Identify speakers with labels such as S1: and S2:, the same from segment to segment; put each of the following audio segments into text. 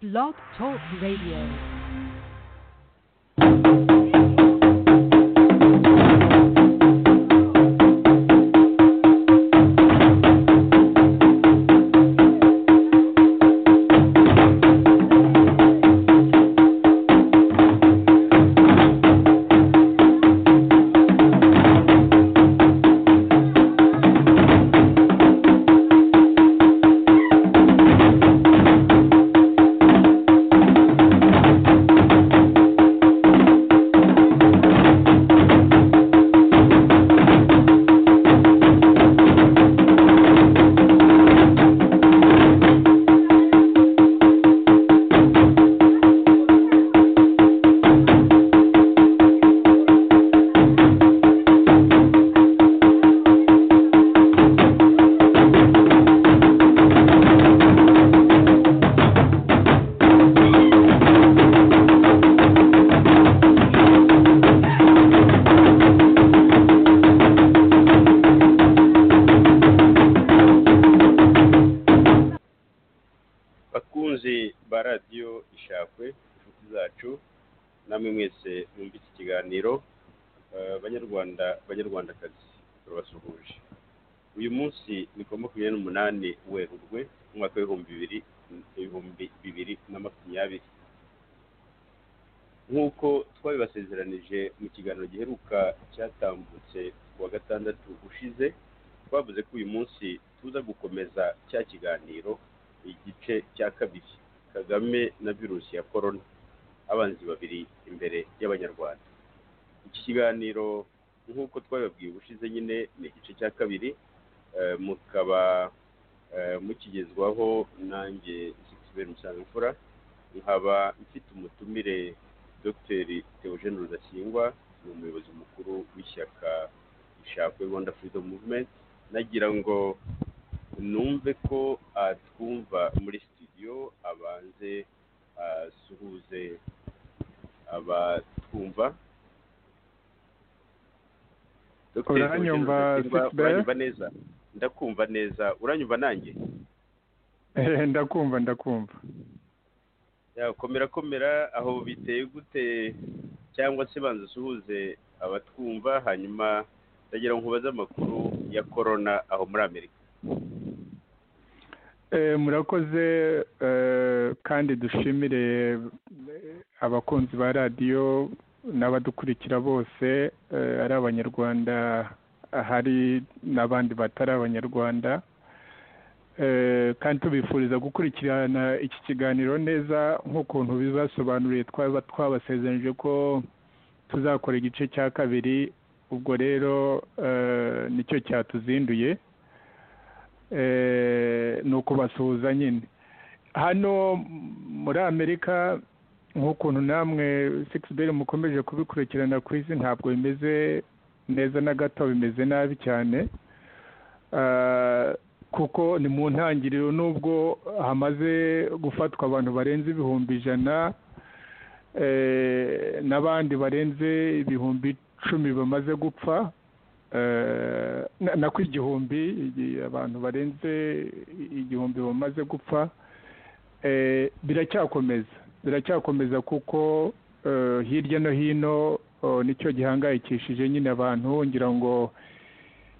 S1: Blog Talk Radio.
S2: bakunzi ba radiyo ishakwe inshuti zacu namwe mwese mwumva iki kiganiro eh, banyarwanda banyarwandakazi turabasuhuje uyu munsi ni ku wa makumyabiri n'umunani werurwe umwaka w'ibihumbi bibiri ibihumbi bibiri na makumyabiri nk'uko twabibasezeranije mu kiganiro giheruka cyatambutse ku wa gatandatu ushize twavuze ko uyu munsi tuza gukomeza cya kiganiro igice cya kabiri kagame na virusi ya korona abanzi babiri imbere y'abanyarwanda iki kiganiro nk'uko twabibabwiye ubushize nyine ni igice cya kabiri eh, mukaba eh, mukigezwaho nanjye sikisiberi musangamfura nkaba mfite umutumire dr theogene rudasingwa ni umuyobozi mukuru w'ishyaka rishakwe rwanda freedom movement nagira ngo numve ko atwumva muri studio abanze asuhuze abatwumva Dr. Theogene Rudasingwa,
S3: Uranyumva, Sixbert?
S2: uranyumva neza ndakumva neza uranyumva nanjye
S3: Eh, ndakumva ndakumva
S2: yakomera komera aho biteye gute cyangwa se banza usuhuze abatwumva hanyuma ndagira ngo nkubaze amakuru ya korona aho muri amerika
S3: Eh, murakoze eh, kandi dushimire eh, abakunzi ba radiyo n'abadukurikira bose eh, ari abanyarwanda hari n'abandi batari abanyarwanda Eh, kandi tubifuriza gukurikirana iki kiganiro neza nk'ukuntu bibasobanuriye twaba twabasezeranyije ko tuzakora igice cya kabiri ubwo rero eh, nicyo cyatuzinduye eh, ni ukubasuhuza nyine hano muri amerika nk'ukuntu namwe sikisiberi mukomeje kubikurikirana ku isi ntabwo bimeze neza na gato bimeze nabi cyane Ah, kuko ni mu ntangiriro n'ubwo hamaze gufatwa abantu barenze ibihumbi ijana eh, n'abandi barenze ibihumbi icumi bamaze gupfa Eh, na na ku igihumbi igi- abantu barenze igihumbi bamaze gupfa Eh, biracyakomeza biracyakomeza kuko eh, hirya no hino oh, nicyo gihangayikishije nyine abantu ngira ngo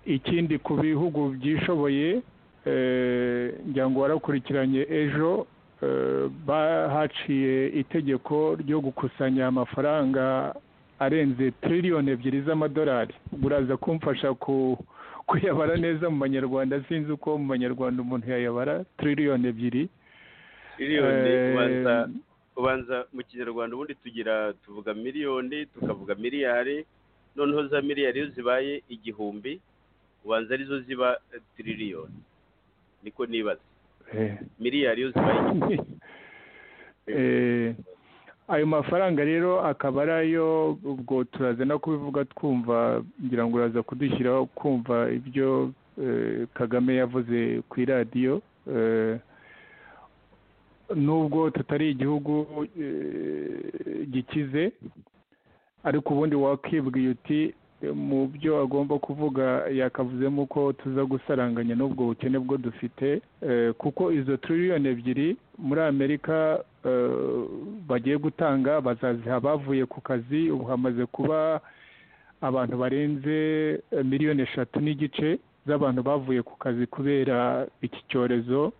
S3: ikindi ku bihugu byishoboye eh, ngira ngo warakurikiranye ejo eh, ba- haciye itegeko ryo gukusanya amafaranga arenze tiriyoni ebyiri z'amadolari ubwo uraza kumfasha ku kuyabara neza mu banyarwanda sinzi uko mu banyarwanda umuntu yayabara tiriyoni ebyiri
S2: miliyoni
S3: Eh,
S2: ubanza ubanza mu kinyarwanda ubundi tugira tuvuga miliyoni tukavuga miliyari noneho za miliyari iyo zibaye igihumbi ubanza arizo ziba eh, tiririyoni niko nibaza
S3: eh.
S2: miliyari iyo zibaye igihumbi
S3: Eh, ayo mafaranga rero akaba ari ayo ubwo turaza no kubivuga twumva ngira ngo uraza kudushyiraho kumva ibyo eh, kagame yavuze ku iradiyo eh, nubwo tutari igihugu eh, gikize ariko ubundi wakibwiye uti mu byo agomba kuvuga yakavuzemo ko tuza gusaranganya n'ubwo bukene bwo dufite kuko izo tiririyoni ebyiri muri amerika bagiye gutanga bazaziha bavuye ku kazi ubu hamaze kuba abantu barenze miliyoni eshatu n'igice z'abantu bavuye ku kazi kubera iki cyorezo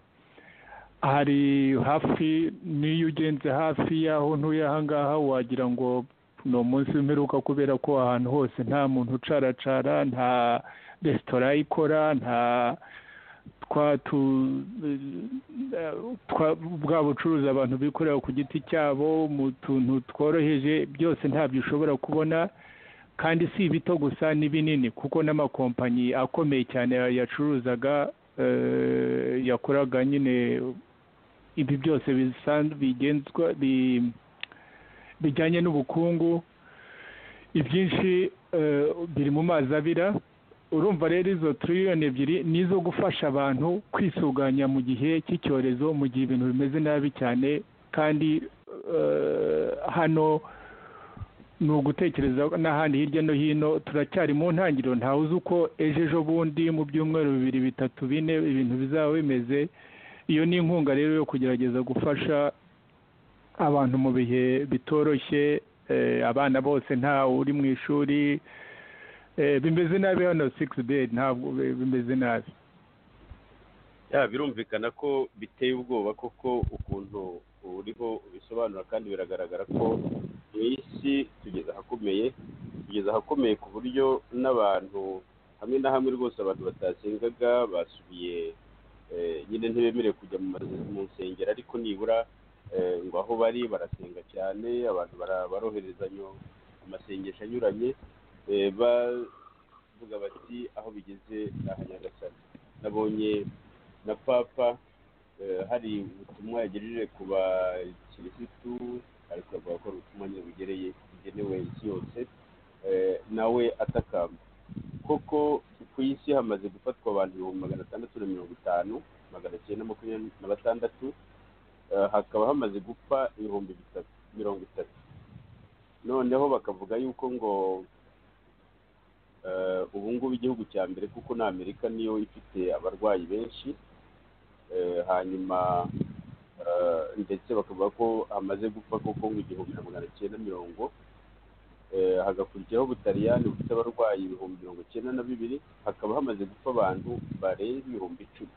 S3: hari hafi n'iyo ugenze hafi y'aho ntuye aha ngaha wagira ngo ni umunsi w'imperuka kubera ko ahantu hose nta muntu ucaracara nta resitora ikora nta bwa bucuruzi abantu bikorera ku giti cyabo mu tuntu tworoheje byose ntabyo ushobora kubona kandi si ibito gusa n'ibinini kuko n'amakompanyi akomeye cyane yacuruzaga yakoraga nyine ibi byose bigenzwa bijyanye n'ubukungu ibyinshi biri mu mazi abira urumva rero izo tiririyoni ebyiri ni izo gufasha abantu kwisuganya mu gihe cy'icyorezo mu gihe ibintu bimeze nabi cyane kandi hano ni ugutekereza n'ahandi hirya no hino turacyari mu ntangiriro ntawe uzi uko ejo ejo bundi mu byumweru bibiri bitatu bine ibintu bizaba bimeze iyo ni inkunga rero yo kugerageza gufasha abantu mu bihe bitoroshye abana bose nta uri mu ishuri bimeze nabi hano sikisi bedi ntabwo bimeze nabi
S2: birumvikana ko biteye ubwoba koko ukuntu uriho bisobanura kandi biragaragara ko mu isi tugeze ahakomeye tugeze ahakomeye ku buryo n'abantu hamwe na hamwe rwose abantu batasengaga basubiye nyine ntibemerewe kujya mu nsengero ariko nibura ngo aho bari barasenga cyane abantu baroherezanya amasengesho anyuranye bavuga bati aho bigeze ni aha nyagasana nabonye na papa hari ubutumwa yagejeje ku bakirisitu ariko avuga ko ari ubutumwa nyine bugereye bugenewe isi yose nawe atakamba koko ku isi hamaze gufatwa abantu ibihumbi magana atandatu na mirongo itanu magana cyenda makumyabiri na batandatu hakaba hamaze gupfa ibihumbi bitatu mirongo itatu noneho bakavuga yuko ngo ubu ngubu igihugu cya mbere kuko ni amerika niyo ifite abarwayi benshi hanyuma ndetse bakavuga ko hamaze gupfa koko ngo igihumbi na magana cyenda mirongo hagakurikiraho ubutariyani bufite abarwayi ibihumbi mirongo icyenda na bibiri hakaba hamaze gupfa abantu barenze ibihumbi icumi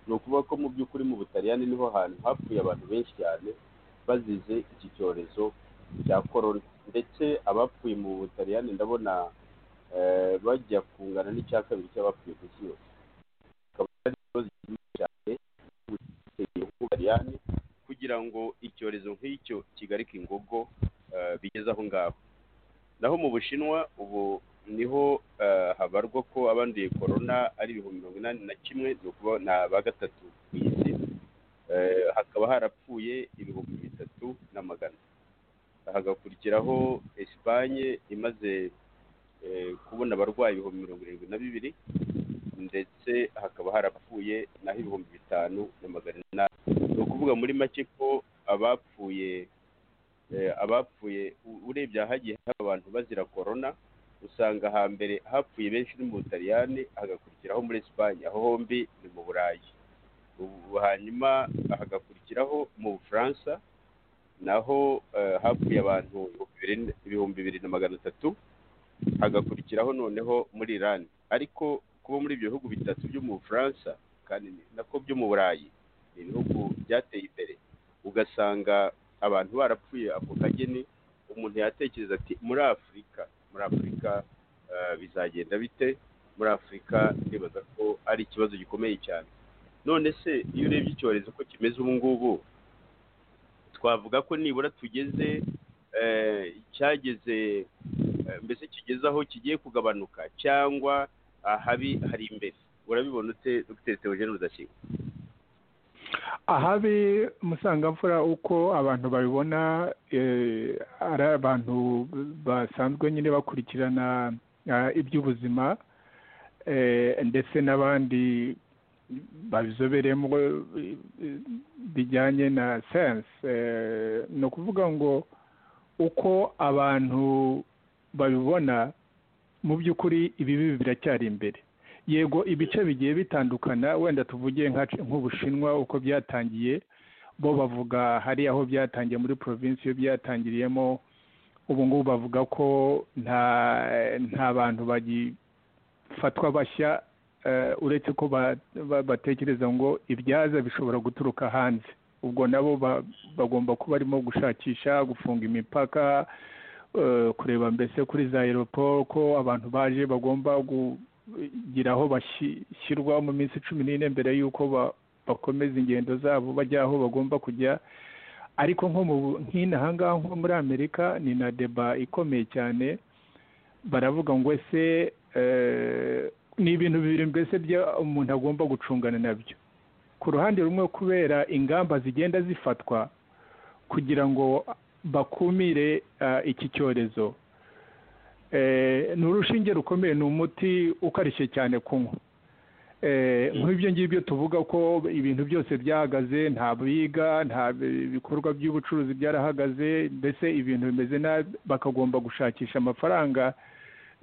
S2: ni ukuvuga ko mu by'ukuri mu butaliyani niho hantu hapfuye abantu benshi cyane bazize iki cyorezo cya korona ndetse abapfuye mu butaliyani ndabona bajya kungana n'icya kabiri cy'abapfuye ku isi yose akaba ari ikibazo kinini cyane butaliyani kugira ngo icyorezo nk'icyo kigarike ingogo bigeze aho ngaho naho mu bushinwa ubu niho habarwa ko abanduye korona ari ibihumbi mirongo inani na kimwe ni ukuvuga ba gatatu ku isi hakaba harapfuye ibihumbi bitatu na magana hagakurikiraho esipanye imaze kubona abarwayi ibihumbi mirongo irindwi na bibiri ndetse hakaba harapfuye naho ibihumbi bitanu na magana inani ni ukuvuga muri make ko abapfuye abapfuye urebye ahagiye hari abantu bazira korona usanga hambere hapfuye benshi ni mu butaliyani hagakurikiraho muri esipanye aho hombi ni mu burayi hanyuma hagakurikiraho mu bufaransa naho hapfuye abantu ibihumbi bibiri na magana atatu hagakurikiraho noneho muri irani ariko kuba muri ibyo bihugu bitatu byo mu bufaransa kandi nako byo mu burayi ni ibihugu byateye imbere ugasanga abantu barapfuye ako kageni umuntu yatekereza ati muri afurika muri afurika bizagenda bite muri afurika ndibaza ko ari ikibazo gikomeye cyane none se iyo urebye icyorezo ko kimeze ubu ngubu twavuga ko nibura tugeze cyageze mbese kigeze aho kigiye kugabanuka cyangwa ahabi hari imbere urabibona ute dogiteri teogene rudashyirwa
S3: ahabi musangamfura uko abantu babibona ari abantu basanzwe nyine bakurikirana iby'ubuzima ndetse n'abandi babizobereyemo bijyanye na sayanse ni ukuvuga ngo uko abantu babibona mu by'ukuri ibibi biracyari imbere yego ibice bigiye bitandukana wenda tuvuge nk'ubushinwa uko byatangiye bo bavuga hari aho byatangiye muri provinsi iyo byatangiriyemo ubu ngubu bavuga ko nta nta bantu bagifatwa bashya uretse ko batekereza ngo ibyaza bishobora guturuka hanze ubwo nabo bagomba kuba barimo gushakisha gufunga imipaka kureba mbese kuri za aeroport ko abantu baje bagomba kugira aho bashyirwa mu minsi cumi n'ine mbere y'uko bakomeza ingendo zabo bajya aho bagomba kujya ariko nko mu nk'inaha ngaha nko muri amerika ni na deba ikomeye cyane baravuga ngo ese ni ibintu bibiri mbese umuntu agomba gucungana nabyo ku ruhande rumwe kubera ingamba zigenda zifatwa kugira ngo bakumire iki cyorezo ni urushinge rukomeye ni umuti ukarishye cyane kunywa nk'ibyo ngibyo tuvuga ko ibintu byose byahagaze nta biga nta bikorwa by'ubucuruzi byarahagaze mbese ibintu bimeze nabi bakagomba gushakisha amafaranga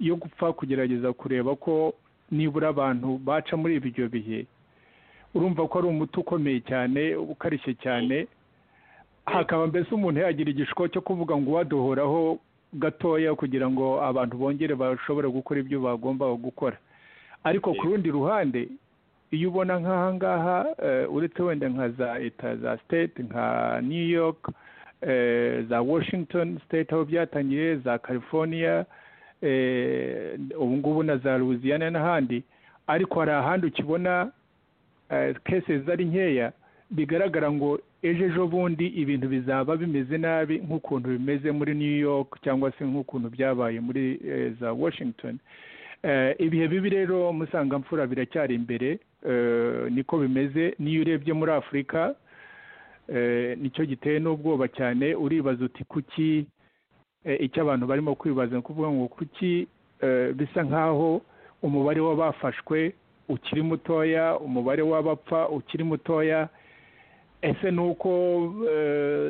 S3: yo gupfa kugerageza kureba ko nibura abantu baca muri ibyo bihe urumva ko ari umuti ukomeye cyane ukarishye cyane hakaba mbese umuntu yagira igishiko cyo kuvuga ngo uwaduhoraho gatoya kugira ngo abantu bongere bashobore gukora ibyo bagombaga gukora ariko ku rundi ruhande iyo ubona nk'aha ngaha uretse wenda nka za leta za state nka new york za washington state aho byatangiye za california ubu ngubu na za louisiana n'ahandi ariko hari ahandi ukibona kese zari nkeya bigaragara ngo ejo ejo bundi ibintu bizaba bimeze nabi nk'ukuntu bimeze muri new york cyangwa se nk'ukuntu byabaye muri za washington ibihe bibi rero musangamfura biracyari imbere niko bimeze n'iyo urebye muri afurika nicyo giteye n'ubwoba cyane uribaza uti kuki icyo abantu barimo kwibaza ni ukuvuga ngo kuki bisa nk'aho umubare w'abafashwe ukiri mutoya umubare w'abapfa ukiri mutoya ese ni uko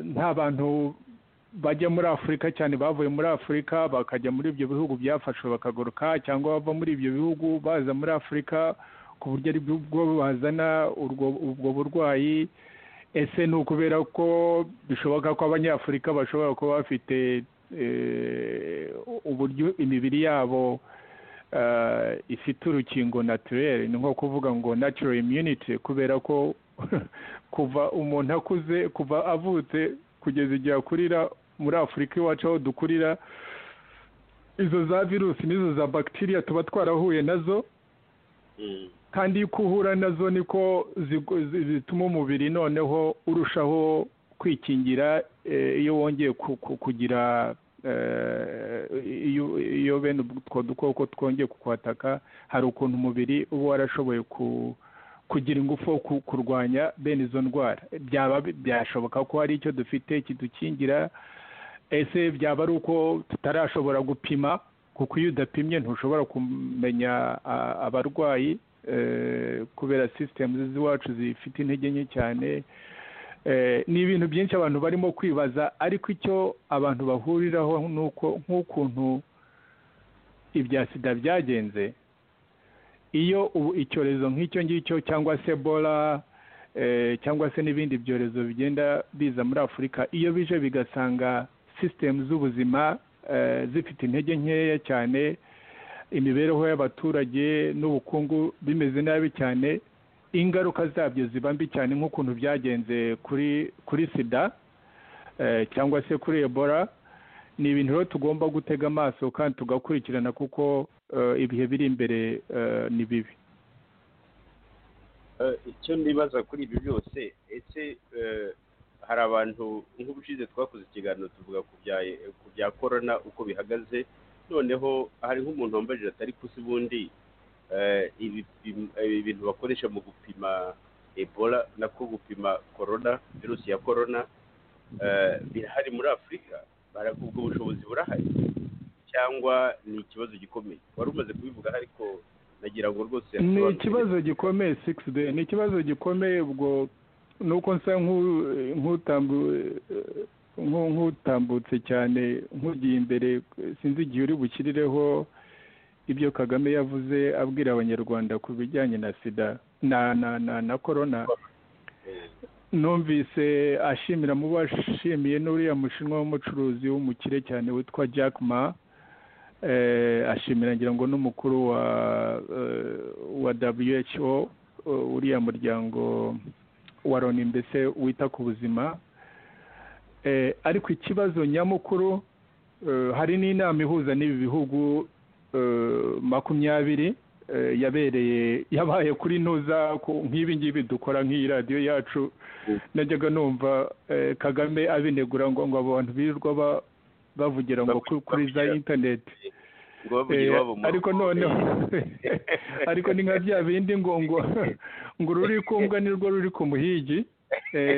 S3: nta bantu bajya muri afurika cyane bavuye muri afurika bakajya muri ibyo bihugu byafashwe bakagaruka cyangwa bava muri ibyo bihugu baza muri afurika ku buryo ari bwo bazana ubwo burwayi ese ni ukubera ko bishoboka ko abanyafurika bashobora kuba bafite uburyo imibiri yabo ifite urukingo naturere ni nko kuvuga ngo natural immunity kubera ko kuva umuntu akuze kuva avutse kugeza igihe akurira muri afurika iwacu aho dukurira izo za virusi n'izo za bagitiriya tuba twarahuye nazo kandi iyo uhura nazo niko zituma umubiri noneho urushaho kwikingira iyo wongeye kugira iyo bene utwo dukoko twongeye kukwataka hari ukuntu umubiri uba warashoboye ku kugira ingufu kurwanya bene izo ndwara byaba byashoboka ko hari icyo dufite kidukingira ese byaba ari uko tutarashobora gupima kuko iyo udapimye ntushobora kumenya abarwayi kubera sisitemu z'iwacu zifite intege nke cyane ni ibintu byinshi abantu barimo kwibaza ariko icyo abantu bahuriraho ni uko nk'ukuntu ibya sida byagenze iyo icyorezo nk'icyo ngicyo cyangwa se bora cyangwa se n'ibindi byorezo bigenda biza muri afurika iyo bije bigasanga sisitemu z'ubuzima zifite intege nkeya cyane imibereho y'abaturage n'ubukungu bimeze nabi cyane ingaruka zabyo ziba mbi cyane nk'ukuntu byagenze kuri kuri sida cyangwa se kuri ebola ni ibintu rero tugomba gutega amaso kandi tugakurikirana kuko ibihe biri imbere ni bibi
S2: icyo nibaza kuri ibi byose ese hari abantu nk'ubushize twakoze ikiganiro tuvuga ku bya korona uko bihagaze noneho hari nk'umuntu wambaye ijire atari kusi bundi ibi bintu bakoresha mu gupima ebola nako gupima korona virusi ya korona birahari muri afurika ubwo bushobozi burahari cyangwa ni ikibazo gikomeye wari umaze kubivuga ariko nagira ngo rwose
S3: ni ikibazo gikomeye sigisi de ni ikibazo gikomeye ubwo ni uko nsa nk'utambutse cyane nk'ugiye imbere sinzi igihe uri bukirireho ibyo kagame yavuze abwira abanyarwanda ku bijyanye na sida na na na na korona numvise ashimira mu bo ashimiye n'uriya mushinwa w'umucuruzi w'umukire cyane witwa jack ma ashimira ngira ngo n'umukuru wa wa who uriya muryango wa loni mbese wita ku buzima ariko ikibazo nyamukuru hari n'inama ihuza n'ibi bihugu makumyabiri yabereye yabaye kuri ntuza nk'ibi ngibi dukora nk'iyi radiyo yacu najyaga numva kagame abinegura ngo ngo abantu birirwa bavugira ngo kuri za interineti ariko noneho ariko ni nka bya bindi ngo ngo ngo ururi kumbwa ni rwo ruri ku muhigi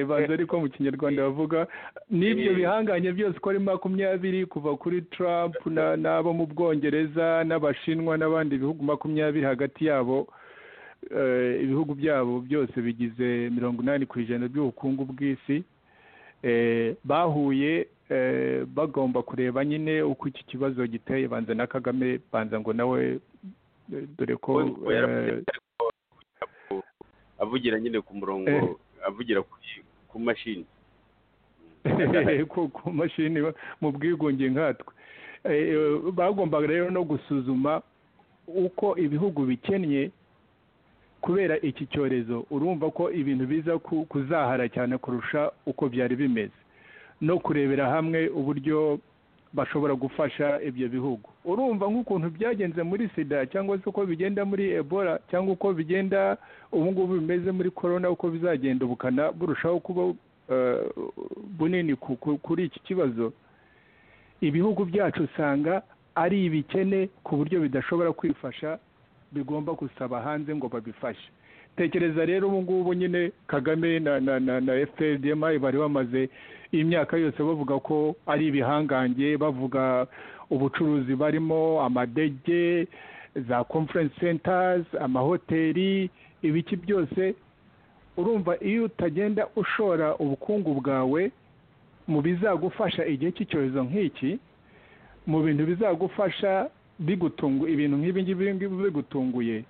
S3: baza ariko mu kinyarwanda bavuga n'ibyo bihanganye byose uko ari makumyabiri kuva kuri Trump n'abo mu bwongereza n'abashinwa n'abandi bihugu makumyabiri hagati yabo ibihugu byabo byose bigize mirongo inani ku ijana by'ubukungu bw'isi bahuye bagomba kureba nyine uko iki kibazo giteye banza na kagame banza ngo nawe dore ko
S2: avugira nyine ku murongo avugira ku mashini
S3: ku mashini mu bwigunge nkatwe bagombaga rero no gusuzuma uko ibihugu bikennye kubera iki cyorezo urumva ko ibintu biza kuzahara cyane kurusha uko byari bimeze no kurebera hamwe uburyo bashobora gufasha ibyo bihugu urumva nk'ukuntu byagenze muri sida cyangwa se uko bigenda muri ebola cyangwa uko bigenda ubu ngubu bimeze muri korona uko bizagenda ubukana burushaho kuba bunini kuri iki kibazo ibihugu byacu usanga ari ibikene ku buryo bidashobora kwifasha bigomba gusaba hanze ngo babifashe tekereza rero ubu ngubu nyine kagame na na na efuperi bari bamaze imyaka yose bavuga ko ari ibihangange bavuga ubucuruzi barimo amadege za conference centers amahoteli ibiki byose urumva iyo utagenda ushora ubukungu bwawe mu bizagufasha igihe cy'icyorezo nk'iki mu bintu bizagufasha bigutungu ibintu nk'ibi ngibi bigutunguye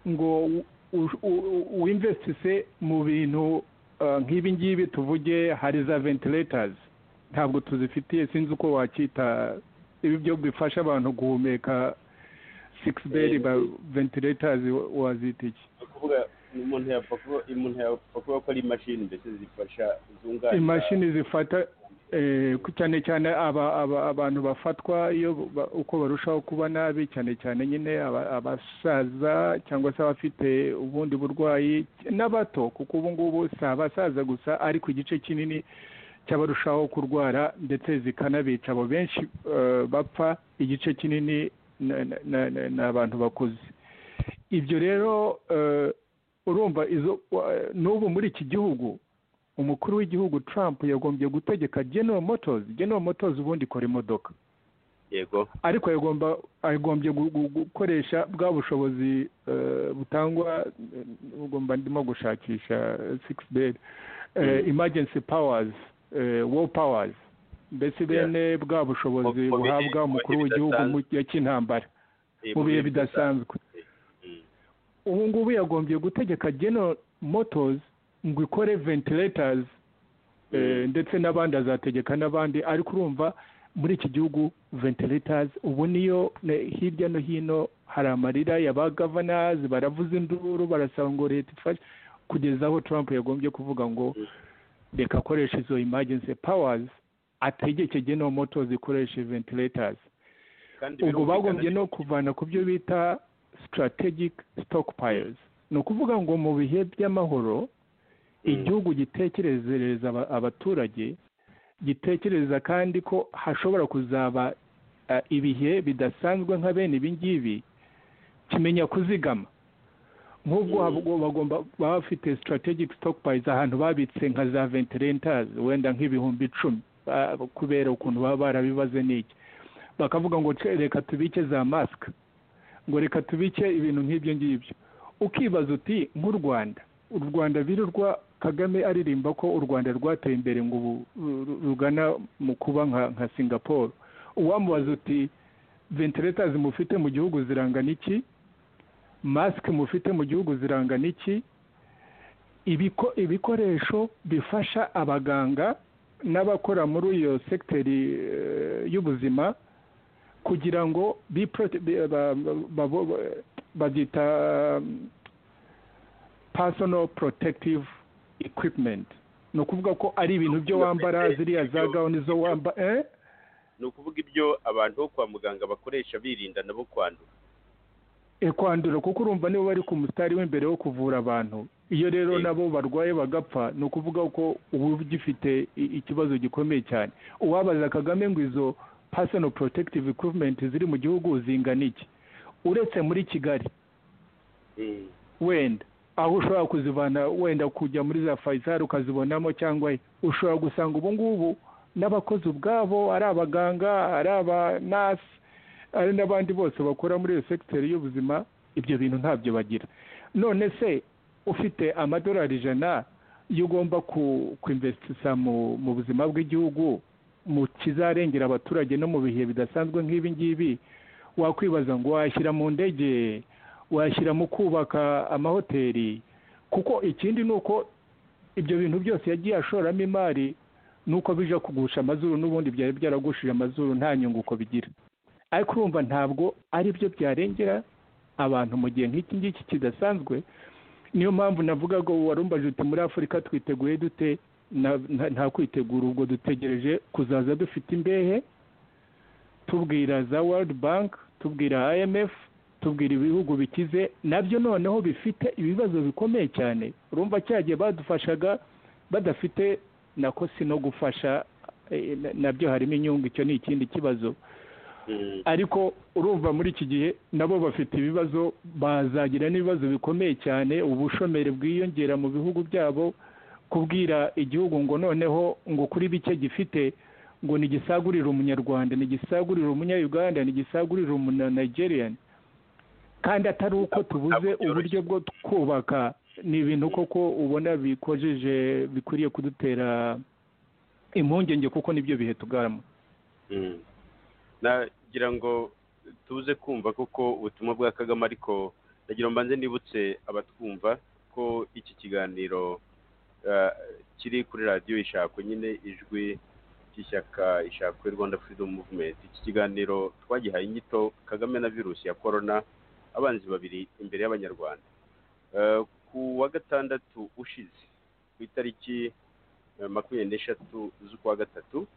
S3: ngo winvestise mu bintu nk'ibi ngibi tuvuge hari za ventilators ntabwo tuzifitiye sinzi uko wakita ibi byo bifasha abantu guhumeka sikisi beri ba ventilators wazita iki
S2: umuntu yapfa kuba ko ari imashini mbese zifasha zunganira
S3: imashini zifata cyane cyane abantu bafatwa iyo uko barushaho kuba nabi cyane cyane nyine abasaza cyangwa se abafite ubundi burwayi n'abato kuko ubu ngubu si abasaza gusa ariko igice kinini cy'abarushaho kurwara ndetse zikanabica abo benshi bapfa igice kinini ni abantu bakuze ibyo rero urumva n'ubu muri iki gihugu umukuru w'igihugu Trump yagombye gutegeka General Motors General Motors ubundi ikora imodoka
S2: yego
S3: ariko yagomba agombye gukoresha bwa bushobozi butangwa ugomba ndimo gushakisha six bed emergency powers war powers mbese bene bwa bushobozi buhabwa umukuru w'igihugu mu gihe cy'intambara mu bihe bidasanzwe ubu ngubu yagombye gutegeka General Motors ngo ikore ventilators ndetse n'abandi azategeka n'abandi ariko urumva muri iki gihugu ventilators ubu niyo hirya no hino hari amarira y'abagavanazi baravuza induru barasaba ngo leta ifashe kugeza aho Trump yagombye kuvuga ngo reka akoresha izo emergency powers ategeke geno moto zikoresha ventilators ubwo bagombye no kuvana ku byo bita strategic stockpiles ni ukuvuga ngo mu bihe by'amahoro igihugu gitekerezereza abaturage gitekereza kandi ko hashobora kuzaba ibihe bidasanzwe nka bene ibi ngibi kimenya kuzigama nk'ubwo bagomba baba bafite strategic stockpiles ahantu babitse nka za ventilators wenda nk'ibihumbi icumi kubera ukuntu baba barabibaze n'iki bakavuga ngo reka tubike za masike ngo reka tubike ibintu nk'ibyo ngibyo ukibaza uti nk'u rwanda u rwanda birurwa kagame aririmba ko u rwanda rwateye imbere ngo ubu rugana mu kuba nka singapore uwamubaza uti ventilatazi mufite mu gihugu zirangana iki masike mufite mu gihugu zirangana iki ibikoresho bifasha abaganga n'abakora muri iyo sekiteri y'ubuzima kugira ngo babyita personal protective equipment ni ukuvuga ko ari ibintu byo wambara ziriya za gahunda zo wambara
S2: ni ukuvuga ibyo abantu bo kwa muganga bakoresha birinda nabo kwandura
S3: kwandura kuko urumva nibo bari ku musitari w'imbere wo kuvura abantu iyo rero nabo barwaye bagapfa ni ukuvuga ko uba ugifite ikibazo gikomeye cyane uwabaza kagame ngo izo pasano porotekitive ekwipumenti ziri mu gihugu zingana iki uretse muri kigali wenda aho ushobora kuzivana wenda kujya muri za fayisari ukazibonamo cyangwa ushobora gusanga ubu ngubu n'abakozi ubwabo ari abaganga ari abanasi ari n'abandi bose bakora muri iyo sekiteri y'ubuzima ibyo bintu ntabyo bagira none se ufite amadolari ijana iyo ugomba kwinvesitisa mu buzima bw'igihugu mu kizarengera abaturage no mu bihe bidasanzwe nk'ibi ngibi wakwibaza ngo washyira mu ndege washyira mu kubaka amahoteli kuko ikindi ni uko ibyo bintu byose yagiye ashoramo imari ni uko bija kugusha amazuru n'ubundi byari byaragushije amazuru nta nyungu uko bigira ariko urumva ntabwo ari byo byarengera abantu mu gihe nk'iki ngiki kidasanzwe niyo mpamvu navuga ngo warumbaje uti muri afurika twiteguye dute nta kwitegura ubwo dutegereje kuzaza dufite imbehe tubwira za world bank tubwira imf tubwira ibihugu bikize nabyo noneho bifite ibibazo bikomeye cyane urumva cyagiye badufashaga badafite nako si no gufasha nabyo harimo inyungu icyo ni ikindi kibazo ariko urumva muri iki gihe nabo bafite ibibazo bazagira n'ibibazo bikomeye cyane ubushomeri bwiyongera mu bihugu byabo kubwira igihugu ngo noneho ngo kuri bike gifite ngo ntigisagurire umunyarwanda ntigisagurire umunyayuganda ntigisagurire umunanigeriyani kandi atari uko tubuze uburyo bwo kubaka ni ibintu koko ubona bikojeje bikwiriye kudutera impungenge kuko nibyo bihe tugaramo
S2: nagira ngo tuze kumva koko ubutumwa bwa kagame ariko nagira ngo mbanze nibutse abatwumva ko iki kiganiro kiri kuri radiyo ishakwe nyine ijwi ry'ishyaka ishakwe rwanda freedom movement iki kiganiro twagihaye inyito kagame na virusi ya korona abanzi babiri imbere y'abanyarwanda ku wa gatandatu ushize ku itariki makumyabiri n'eshatu z'ukwa gatatu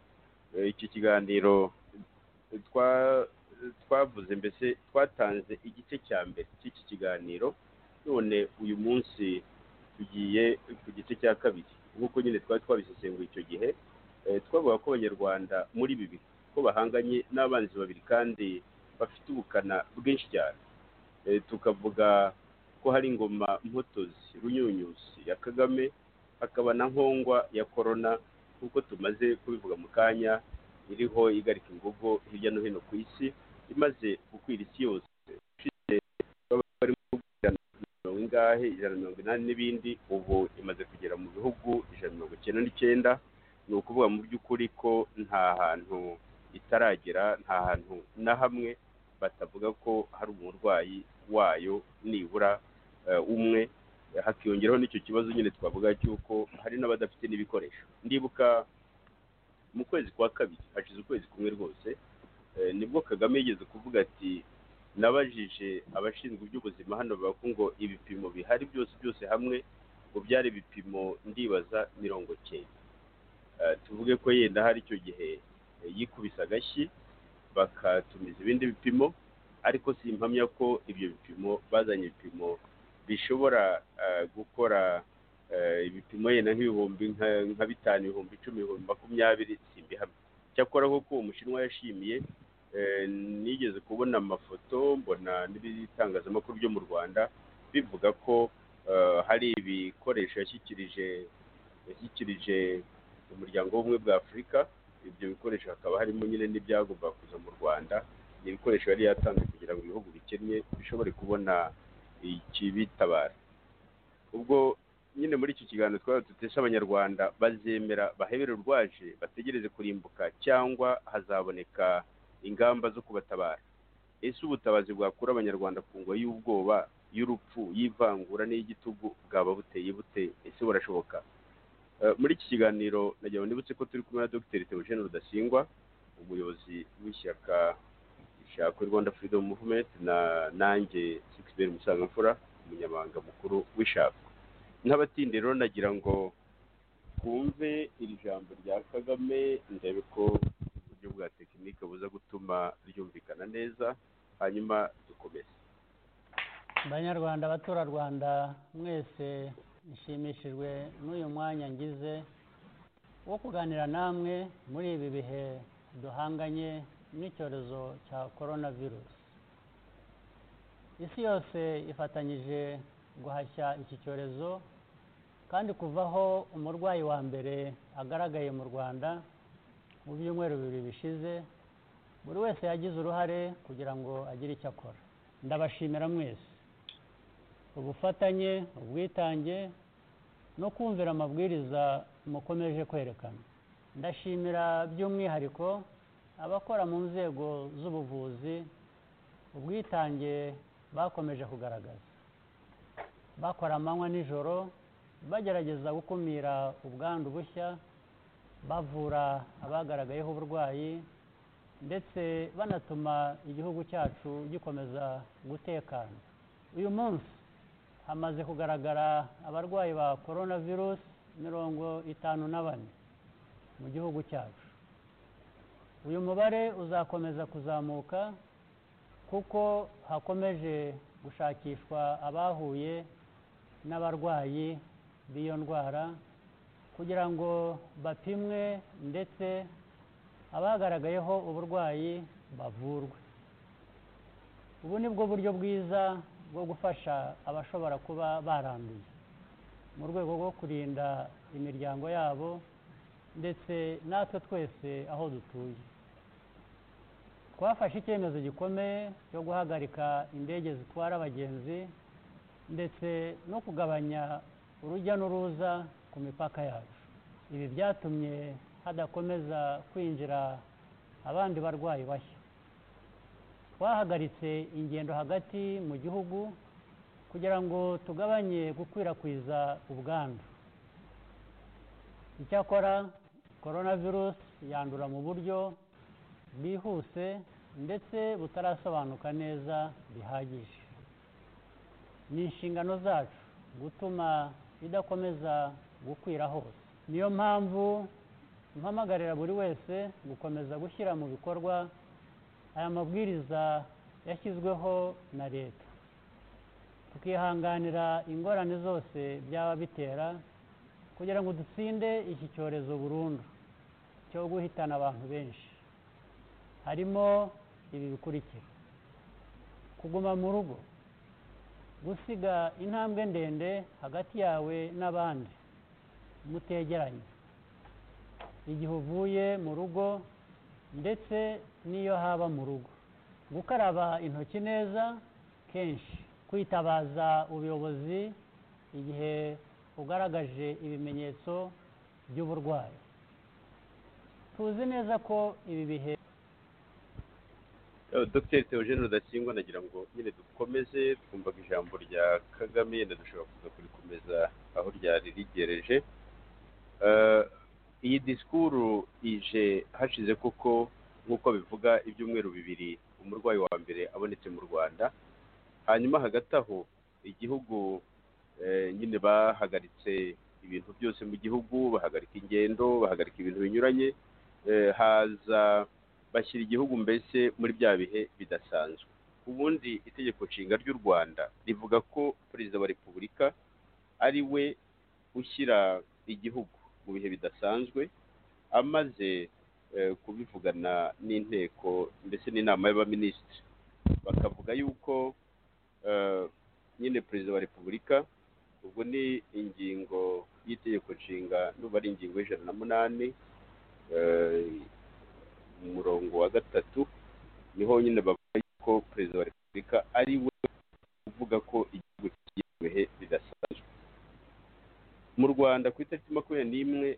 S2: iki kiganiro twavuze mbese twatanze igice cya mbere cy'iki kiganiro none uyu munsi tugiye ku gice cya kabiri nk'uko nyine twari twabisesenguye icyo gihe twavuga ko abanyarwanda muri bibi ko bahanganye n'abanzi babiri kandi bafite ubukana bwinshi cyane tukavuga ko hari ingoma mpotozi runyunyusi ya kagame hakaba na nkongwa ya korona nk'uko tumaze kubivuga mu kanya iriho igarika ingogo hirya no hino ku isi imaze gukwira isi yose ifite barimo mirongo ingahe ijana mirongo inani n'ibindi ubu imaze kugera mu bihugu ijana mirongo icyenda n'icyenda ni ukuvuga mu by'ukuri ko nta hantu itaragera nta hantu na hamwe batavuga ko hari umurwayi wayo nibura umwe hakiyongeraho n'icyo kibazo nyine twavuga cy'uko hari n'abadafite n'ibikoresho ndibuka mu kwezi kwa kabiri hashize ukwezi kumwe rwose nibwo kagame yigeze kuvuga ati nabajije abashinzwe iby'ubuzima hano bavuga ko ngo ibipimo bihari byose byose hamwe ngo byari ibipimo ndibaza mirongo cyenda tuvuge ko yenda hari icyo gihe yikubise agashyi bakatumiza ibindi bipimo ariko si impamya ko ibyo bipimo bazanye ibipimo bishobora gukora ibipimo yenda nk'ibihumbi nka bitanu ibihumbi icumi ibihumbi makumyabiri si imbihamya cyakora kuko uwo mushinwa yashimiye nigeze kubona amafoto mbona n'ibitangazamakuru byo mu rwanda bivuga ko hari ibikoresho yashyikirije yashyikirije umuryango w'ubumwe bwa afurika ibyo bikoresho hakaba harimo nyine n'ibyagombaga kuza mu rwanda ni ibikoresho yari yatanze kugira ngo ibihugu bikennye bishobore kubona ikibitabara ubwo nyine muri iki kiganiro twaba dutesha abanyarwanda bazemera bahebere urwaje bategereze kurimbuka cyangwa hazaboneka ingamba zo kubatabara ese ubutabazi bwakura abanyarwanda ku ngo y'ubwoba y'urupfu y'ivangura n'iy'igitugu bwaba buteye bute ese burashoboka muri iki kiganiro nagira ndibutse ko turi kumwe na dogiteri theogene rudasingwa umuyobozi w'ishyaka ishako rwanda freedom movement na nanjye sikisiberi musangamfura umunyamabanga mukuru w'ishako n'abatinde rero nagira ngo twumve iri jambo rya kagame ndebe ko uburyo bwa tekinike buza gutuma ryumvikana neza hanyuma dukomeze
S4: banyarwanda abaturarwanda mwese nshimishijwe n'uyu mwanya ngize wo kuganira namwe muri ibi bihe duhanganye n'icyorezo cya korona virusi isi yose ifatanyije guhashya iki cyorezo kandi kuvaho umurwayi wa mbere agaragaye mu rwanda mu byumweru bibiri bishize buri wese yagize uruhare kugira ngo agire icyo akora ndabashimira mwese ubufatanye ubwitange no kumvira amabwiriza mukomeje kwerekana ndashimira by'umwihariko abakora mu nzego z'ubuvuzi ubwitange bakomeje kugaragaza bakora amanywa nijoro bagerageza gukumira ubwandu bushya bavura abagaragayeho uburwayi ndetse banatuma igihugu cyacu gikomeza gutekana uyu munsi hamaze kugaragara abarwayi ba korona virusi mirongo itanu na bane mu gihugu cyacu uyu mubare uzakomeza kuzamuka kuko hakomeje gushakishwa abahuye n'abarwayi b'iyo ndwara kugira ngo bapimwe ndetse abagaragayeho uburwayi bavurwe ubu ni bwo buryo bwiza bwo gufasha abashobora kuba baranduye mu rwego rwo kurinda imiryango yabo ndetse natwe twese aho dutuye twafashe icyemezo gikomeye cyo guhagarika indege zitwara abagenzi ndetse no kugabanya urujya n'uruza ku mipaka yacu ibi byatumye hadakomeza kwinjira abandi barwayi bashya twahagaritse ingendo hagati mu gihugu kugira ngo tugabanye gukwirakwiza ubwandu icyakora korona virusi yandura mu buryo bwihuse ndetse butarasobanuka neza bihagije ni inshingano zacu gutuma idakomeza gukwira hose niyo mpamvu mpamagarira buri wese gukomeza gushyira mu bikorwa aya mabwiriza yashyizweho na leta tukihanganira ingorane zose byaba bitera kugira ngo dutsinde iki cyorezo burundu cyo guhitana abantu benshi harimo ibi bikurikira kuguma mu rugo gusiga intambwe ndende hagati yawe n'abandi mutegeranye igihe uvuye mu rugo ndetse n'iyo haba mu rugo gukaraba intoki neza kenshi kwitabaza ubuyobozi igihe ugaragaje ibimenyetso by'uburwayi tuzi neza ko ibi bihe
S2: dogiteri theogene rudasingwa nagira ngo nyine dukomeze twumvaga ijambo rya kagame yenda dushobora kuza kurikomeza aho ryari rigereje iyi disikuru ije hashize kuko nk'uko bivuga ibyumweru bibiri umurwayi wa mbere abonetse mu rwanda hanyuma hagati aho igihugu nyine bahagaritse ibintu byose mu gihugu bahagarika ingendo bahagarika ibintu binyuranye haza bashyira igihugu mbese muri bya bihe bidasanzwe ubundi itegeko nshinga ry'u rwanda rivuga ko perezida wa repubulika ari we ushyira igihugu mu bihe bidasanzwe amaze kubivugana n'inteko ndetse n'inama y'abaminisitiri bakavuga yuko nyine perezida wa repubulika ubwo ni ingingo y'itegeko nshinga n'ubu ari ingingo y'ijana na munani umurongo wa gatatu niho nyine bavuga ko perezida wa repubulika ari we uvuga ko igihugu kigiye mu bihe bidasanzwe mu rwanda ku itariki makumyabiri n'imwe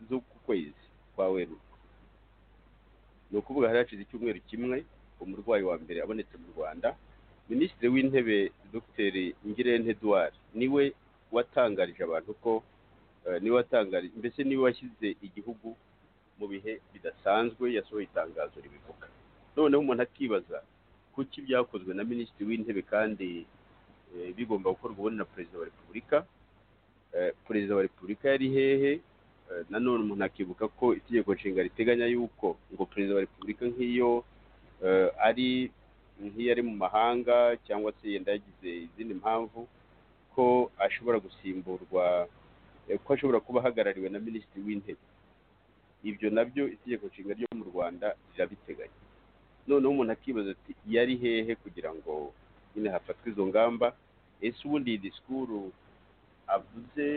S2: z'uku kwezi kwa werurwe ni ukuvuga hari hashize icyumweru kimwe umurwayi wa mbere abonetse mu rwanda minisitiri w'intebe dogiteri ngirente eduard niwe watangarije abantu ko eh, niwe watangarije mbese niwe washyize igihugu mu bihe bidasanzwe yasohoye itangazo ribivuga noneho umuntu akibaza kuki byakozwe na minisitiri w'intebe kandi eh, bigomba gukorwa ubundi na perezida wa repubulika Eh, perezida wa repubulika yari hehe Eh, nanone umuntu akibuka ko itegeko nshinga riteganya yuko ngo perezida wa repubulika nk'iyo eh, ari nk'iyo ari mu mahanga cyangwa se yenda yagize izindi mpamvu ko ashobora gusimburwa eh, ko ashobora kuba ahagarariwe na minisitiri w'intebe ibyo nabyo itegeko nshinga ryo mu rwanda rirabiteganya noneho umuntu akibaza ati yari hehe kugira ngo nyine hafatwe izo ngamba ese ubundi iyi disikuru avuze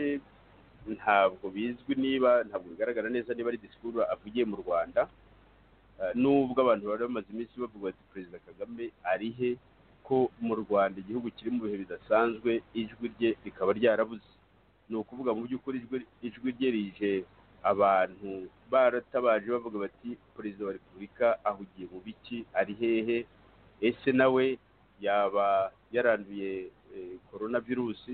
S2: ntabwo bizwi niba ntabwo bigaragara neza niba ari disikuru avugiye mu rwanda Eh, nubwo abantu bari bamaze iminsi bavuga bati perezida kagame ari he ko mu rwanda igihugu kiri mu bihe bidasanzwe ijwi rye rikaba ryarabuze ni ukuvuga mu by'ukuri ijwi- ijwi rye rije abantu baratabaje bavuga bati perezida wa repubulika ahugiye mu biki ari hehe ese nawe yaba yaranduye eh, korona virusi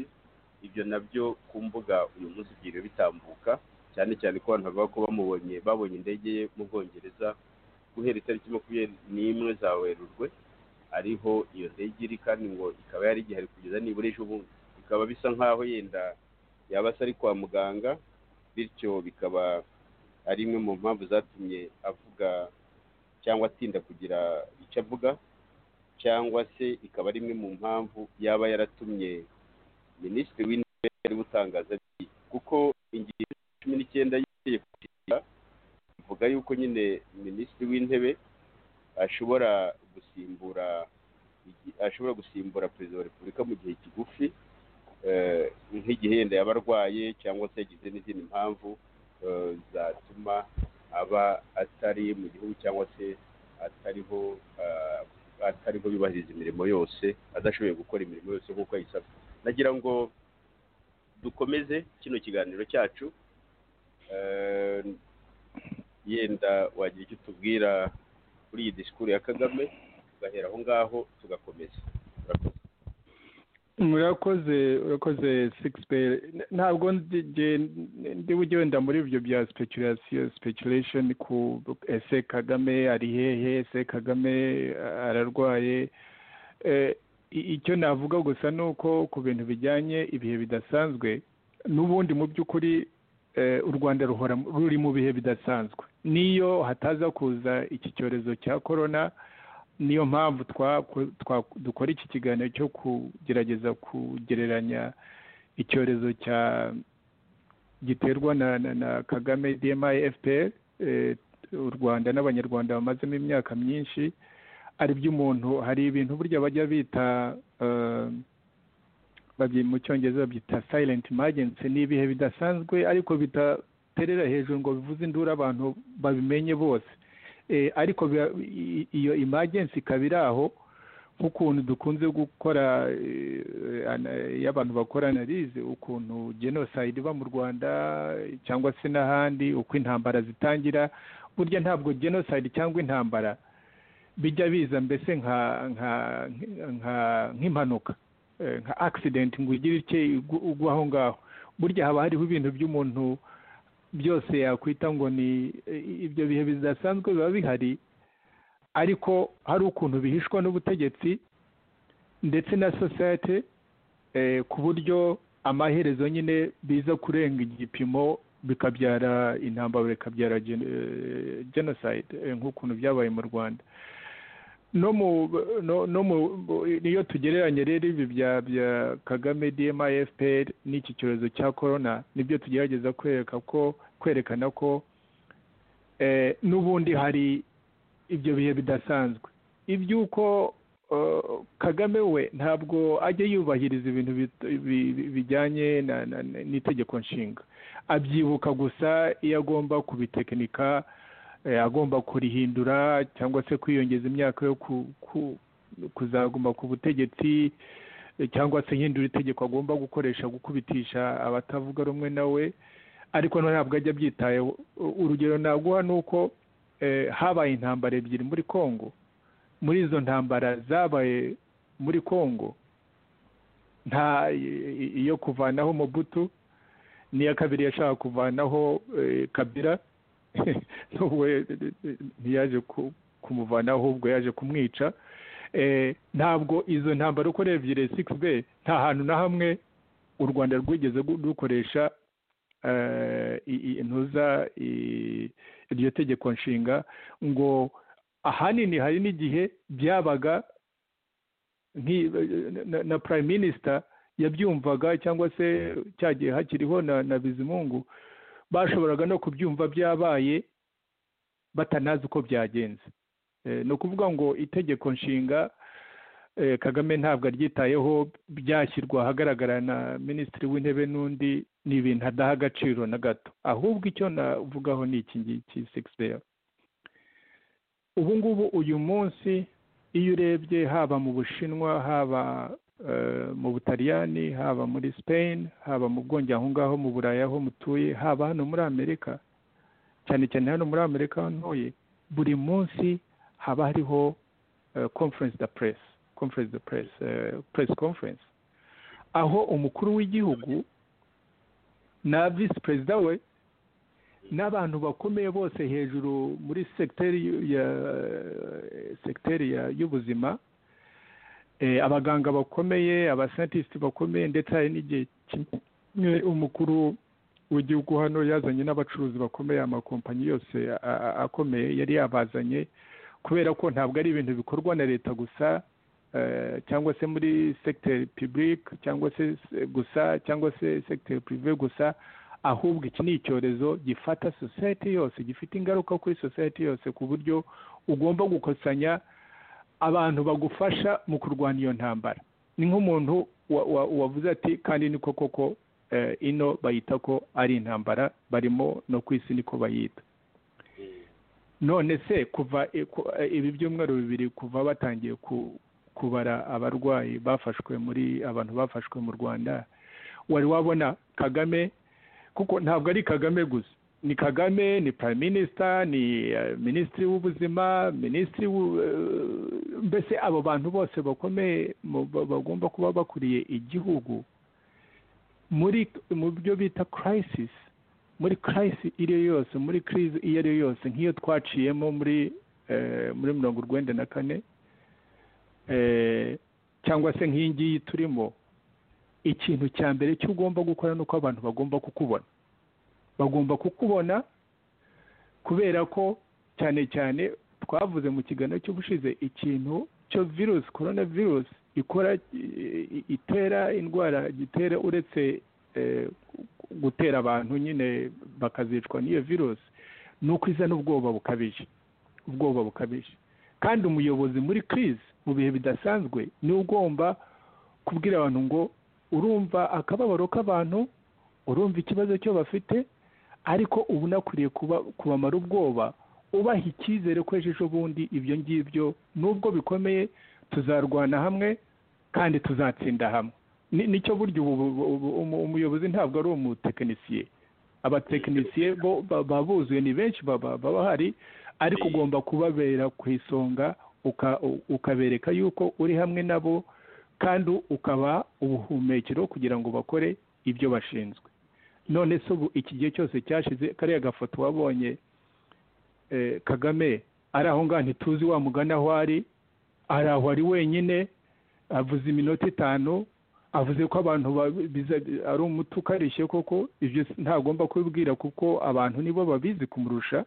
S2: ibyo nabyo ku mbuga uyu munsi byiriwe bitambuka cyane cyane ko abantu bavuga ko bamubonye babonye indege ye mu bwongereza guhera itariki makumyabiri n'imwe za werurwe ariho iyo ndege iri kandi ngo ikaba yari igihari kugeza nibura ejo bundi bikaba bisa nk'aho yenda yaba se ari kwa muganga bityo bikaba ari imwe mu mpamvu zatumye avuga cyangwa atinda kugira icyo avuga cyangwa se ikaba ari imwe mu mpamvu yaba yaratumye minisitiri w'intebe ari gutangaza ati kuko ingingo ya cumi n'icyenda y'itegeko nshinga ivuga yuko nyine minisitiri w'intebe ashobora gusimbura igi- ashobora gusimbura perezida wa repubulika mu gihe kigufi eh, nk'igihe yenda yaba arwaye cyangwa se yagize n'izindi mpamvu eh, zatuma aba atari mu gihugu cyangwa se atariho eh, atariho yubahiriza imirimo yose adashoboye gukora imirimo yose nk'uko ayisabwa nagira ngo dukomeze kino kiganiro cyacu Eh, yenda wagira icyo utubwira kuri iyi disikuru ya kagame tugahera aho ngaho tugakomeza Urakoze.
S3: murakoze urakoze sigisipeyi ntabwo ndi nge- ndi ugenda muri ibyo bya sipekurasiyo sipekuresheni ku ese kagame ari hehe ese kagame ararwaye Eh, i- icyo navuga gusa ni uko ku bintu bijyanye ibihe bidasanzwe n'ubundi mu by'ukuri eh, u rwanda ruhora mu- ruri mu bihe bidasanzwe n'iyo hataza kuza iki cyorezo cya korona niyo mpamvu twa- twa- dukora iki kiganiro cyo kugerageza kugereranya icyorezo cya giterwa na, na, na kagame dmi fpr eh, u rwanda n'abanyarwanda bamazemo imyaka myinshi ari by'umuntu hari ibintu burya bajya bita eh, babyi- mu cyongereza babyita silent emergency ni ibihe bidasanzwe ariko bidaterera hejuru ngo bivuze induru abantu babimenye bose Eh, ariko biba- i- iyo emergency ikaba iri aho nk'ukuntu dukunze gukora eh, ana- iyo abantu bakora analize ukuntu genocide iba mu rwanda cyangwa se n'ahandi uko intambara zitangira burya ntabwo genocide cyangwa intambara bijya biza mbese nka nka nka- nk'impanuka eh, nka accident ngo ugire icye ugu- ugwa aho ngaho burya haba hariho ibintu by'umuntu byose yakwita ngo ni i- ibyo bihe bidasanzwe biba bihari ariko hari ukuntu bihishwa n'ubutegetsi ndetse na sosiyete eh, ku buryo amaherezo nyine biza kurenga igipimo bikabyara intambara bikabyara gen- eh, genocide eh, nk'ukuntu byabaye mu rwanda no mu no, no mu niyo tugereranya rero ibi bya bya Kagame DMI FPR n'iki cyorezo cya corona nibyo tugerageza kwereka ko kwerekana ko eh, n'ubundi hari ibyo bihe bidasanzwe iby'uko eh, Kagame we ntabwo ajya yubahiriza ibintu bit- bi- bi- bijyanye na- na- na- n'itegeko nshinga abyibuka gusa iyo agomba kubitekinika eh, agomba kurihindura cyangwa se kwiyongeza imyaka yo ku- ku- kuzaguma ku butegetsi eh, cyangwa se hindura itegeko agomba gukoresha gukubitisha abatavuga rumwe nawe ariko no ntabwo ajya abyitayeho U- urugero naguha ni uko eh, habaye intambara ebyiri muri congo muri izo ntambara zabaye muri kongo nta iyo kuvanaho mobutu niya kabiri yashaka kuvanaho kabira ntiyaje kumuvanaho ahubwo yaje kumwica ntabwo izo ntambaro uko ebyiri sikisi be nta hantu na hamwe u rwanda rwigeze rukoresha intuza iryo tegeko nshinga ngo ahanini hari n'igihe byabaga na prime minister yabyumvaga cyangwa se cyagiye hakiriho na na bizimungu bashoboraga no kubyumva byabaye batanazi uko byagenze ni ukuvuga ngo itegeko nshinga kagame ntabwo aryitayeho byashyirwa ahagaragara na minisitiri w'intebe n'undi ni ibintu adaha agaciro na gato ahubwo icyo navugaho ni iki ngiki sikisi ubu ngubu uyu munsi iyo urebye haba mu bushinwa haba mu butaliyani haba muri spain haba mu bwongi aho ngaho mu burayi aho mutuye haba hano muri amerika cyane cyane hano muri amerika aho ntuye buri munsi haba hariho conference da press conference da press press conference aho umukuru w'igihugu na visi perezida we n'abantu bakomeye bose hejuru muri segiteri ya segiteri y'ubuzima abaganga bakomeye abasantisiti bakomeye ndetse hari n'igihe kimwe umukuru w'igihugu hano yazanye n'abacuruzi bakomeye amakompanyi yose akomeye yari yabazanye kubera ko ntabwo ari ibintu bikorwa na leta gusa cyangwa se muri segiteri pibulike cyangwa se gusa cyangwa se segiteri pirive gusa ahubwo iki ni icyorezo gifata sosiyete yose gifite ingaruka kuri sosiyete yose ku buryo ugomba gukusanya abantu bagufasha mu kurwanya iyo ntambara ni nk'umuntu wavuze ati kandi niko koko ino bayita ko ari intambara barimo no ku isi niko bayita none se kuva ibi byumweru bibiri kuva batangiye kubara abarwayi bafashwe muri abantu bafashwe mu rwanda wari wabona kagame kuko ntabwo ari kagame gusa ni kagame ni prime minister ni minisitiri w'ubuzima minisitiri mbese abo bantu bose bakomeye bagomba kuba bakuriye igihugu muri mu byo bita crisis muri crisis iyo ari yo yose muri crise iyo ari yo yose nk'iyo twaciyemo muri muri mirongo urwenda na kane cyangwa se nk'iyi ngiyi turimo ikintu cya mbere cyo ugomba gukora ni uko abantu bagomba kukubona bagomba kukubona kubera ko cyane cyane twavuze mu kiganiro cy'ubushize ikintu cyo virusi korona virusi ikora itera indwara gitera uretse gutera abantu nyine bakazicwa n'iyo virusi ni uko izana ubwoba bukabije ubwoba bukabije kandi umuyobozi muri kirizi mu bihe bidasanzwe niwe ugomba kubwira abantu ngo urumva akababaro k'abantu urumva ikibazo cyo bafite ariko uba unakwiriye kubamara ubwoba ubaha icyizere ko ejo bundi ibyo ngibyo nubwo bikomeye tuzarwana hamwe kandi tuzatsinda hamwe nicyo buryo umuyobozi ntabwo ari umutekinisiye abatekinisiye bo baba buzuye ni benshi baba bahari ariko ugomba kubabera ku isonga ukabereka yuko uri hamwe nabo kandi ukaba ubuhumekero kugira ngo bakore ibyo bashinzwe none se ubu iki gihe cyose cyashize kariya gafoto wabonye kagame ari aho ngaho ntituzi wamugana aho ari ari aho ari wenyine avuze iminota itanu avuze ko abantu ari umuti ukarishye koko ibyo ntagomba kubibwira kuko abantu nibo babizi kumurusha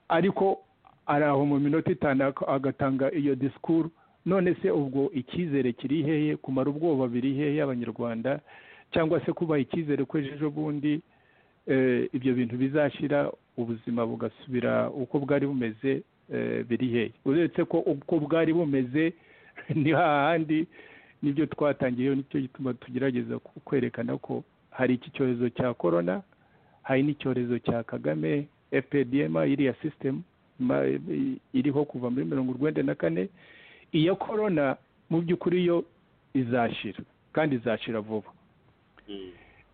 S3: ariko ari aho mu minota itanu agatanga iyo disikuru none se ubwo icyizere kiri hehe kumara ubwoba biri hehe abanyarwanda cyangwa se kubaha icyizere ko ejo bundi ibyo bintu bizashyira ubuzima bugasubira uko bwari bumeze biri hehe uretse ko uko bwari bumeze ni hahandi nibyo twatangiyeho nicyo gituma tugerageza kwerekana ko hari iki cyorezo cya korona hari n'icyorezo cya kagame fpdm iriya sisitemu iriho kuva muri mirongo urwenda na kane iya korona mu by'ukuri yo izashira kandi izashira vuba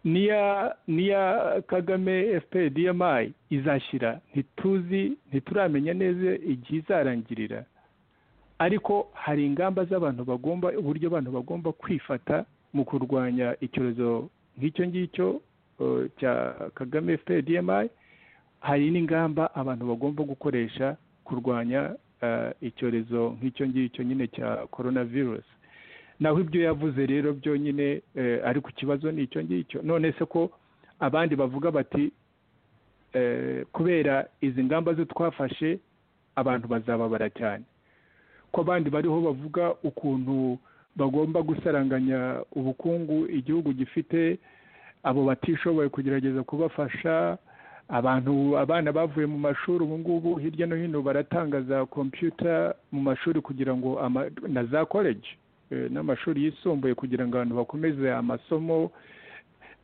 S3: niya niya kagame fpdmi izashyira ntituzi ntituramenya neza igihe izarangirira ariko hari ingamba z'abantu bagomba uburyo abantu bagomba kwifata mu kurwanya icyorezo nk'icyo ngicyo eh, cya kagame fpdmi hari n'ingamba abantu bagomba gukoresha kurwanya eh, icyorezo nk'icyo ngicyo nyine cya coronavirus naho ibyo yavuze rero byonyine eh, ariko ikibazo ni icyo ngicyo none se ko abandi bavuga bati eh, kubera izi ngamba zo twafashe abantu bazababara cyane ko abandi bariho bavuga ukuntu bagomba gusaranganya ubukungu igihugu gifite abo batishoboye kugerageza kubafasha abantu abana bavuye mu mashuri ubu ngubu hirya no hino baratangaza kompiyuta mu mashuri kugira ngo ama- na za koleji eh, n'amashuri yisumbuye kugira ngo abantu bakomeze amasomo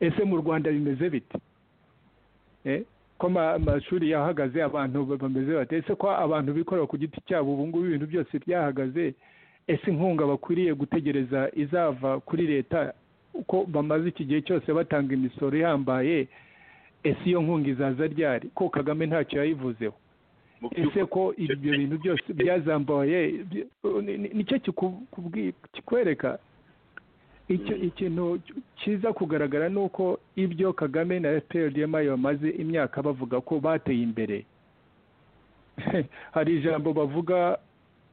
S3: ese mu rwanda bimeze bite Eh, ko ama- amashuri yahagaze abantu ba- bameze bate ese ko abantu bikorera ku giti cyabo ubu ngubu ibintu byose byahagaze ese inkunga bakwiriye gutegereza izava kuri leta uko bamaze iki gihe cyose batanga imisoro ihambaye ese iyo nkunga izaza ryari ko kagame ntacyo yayivuzeho
S2: mu
S3: ese
S2: by'ukuri
S3: ko ibyo bintu byose byazambaye by- ni- ni- nicyo kiku- kubwi- kikwereka icyo
S2: Mm.
S3: ikintu kiza kugaragara ni uko ibyo kagame na fprdm bamaze imyaka bavuga ko bateye imbere hari ijambo bavuga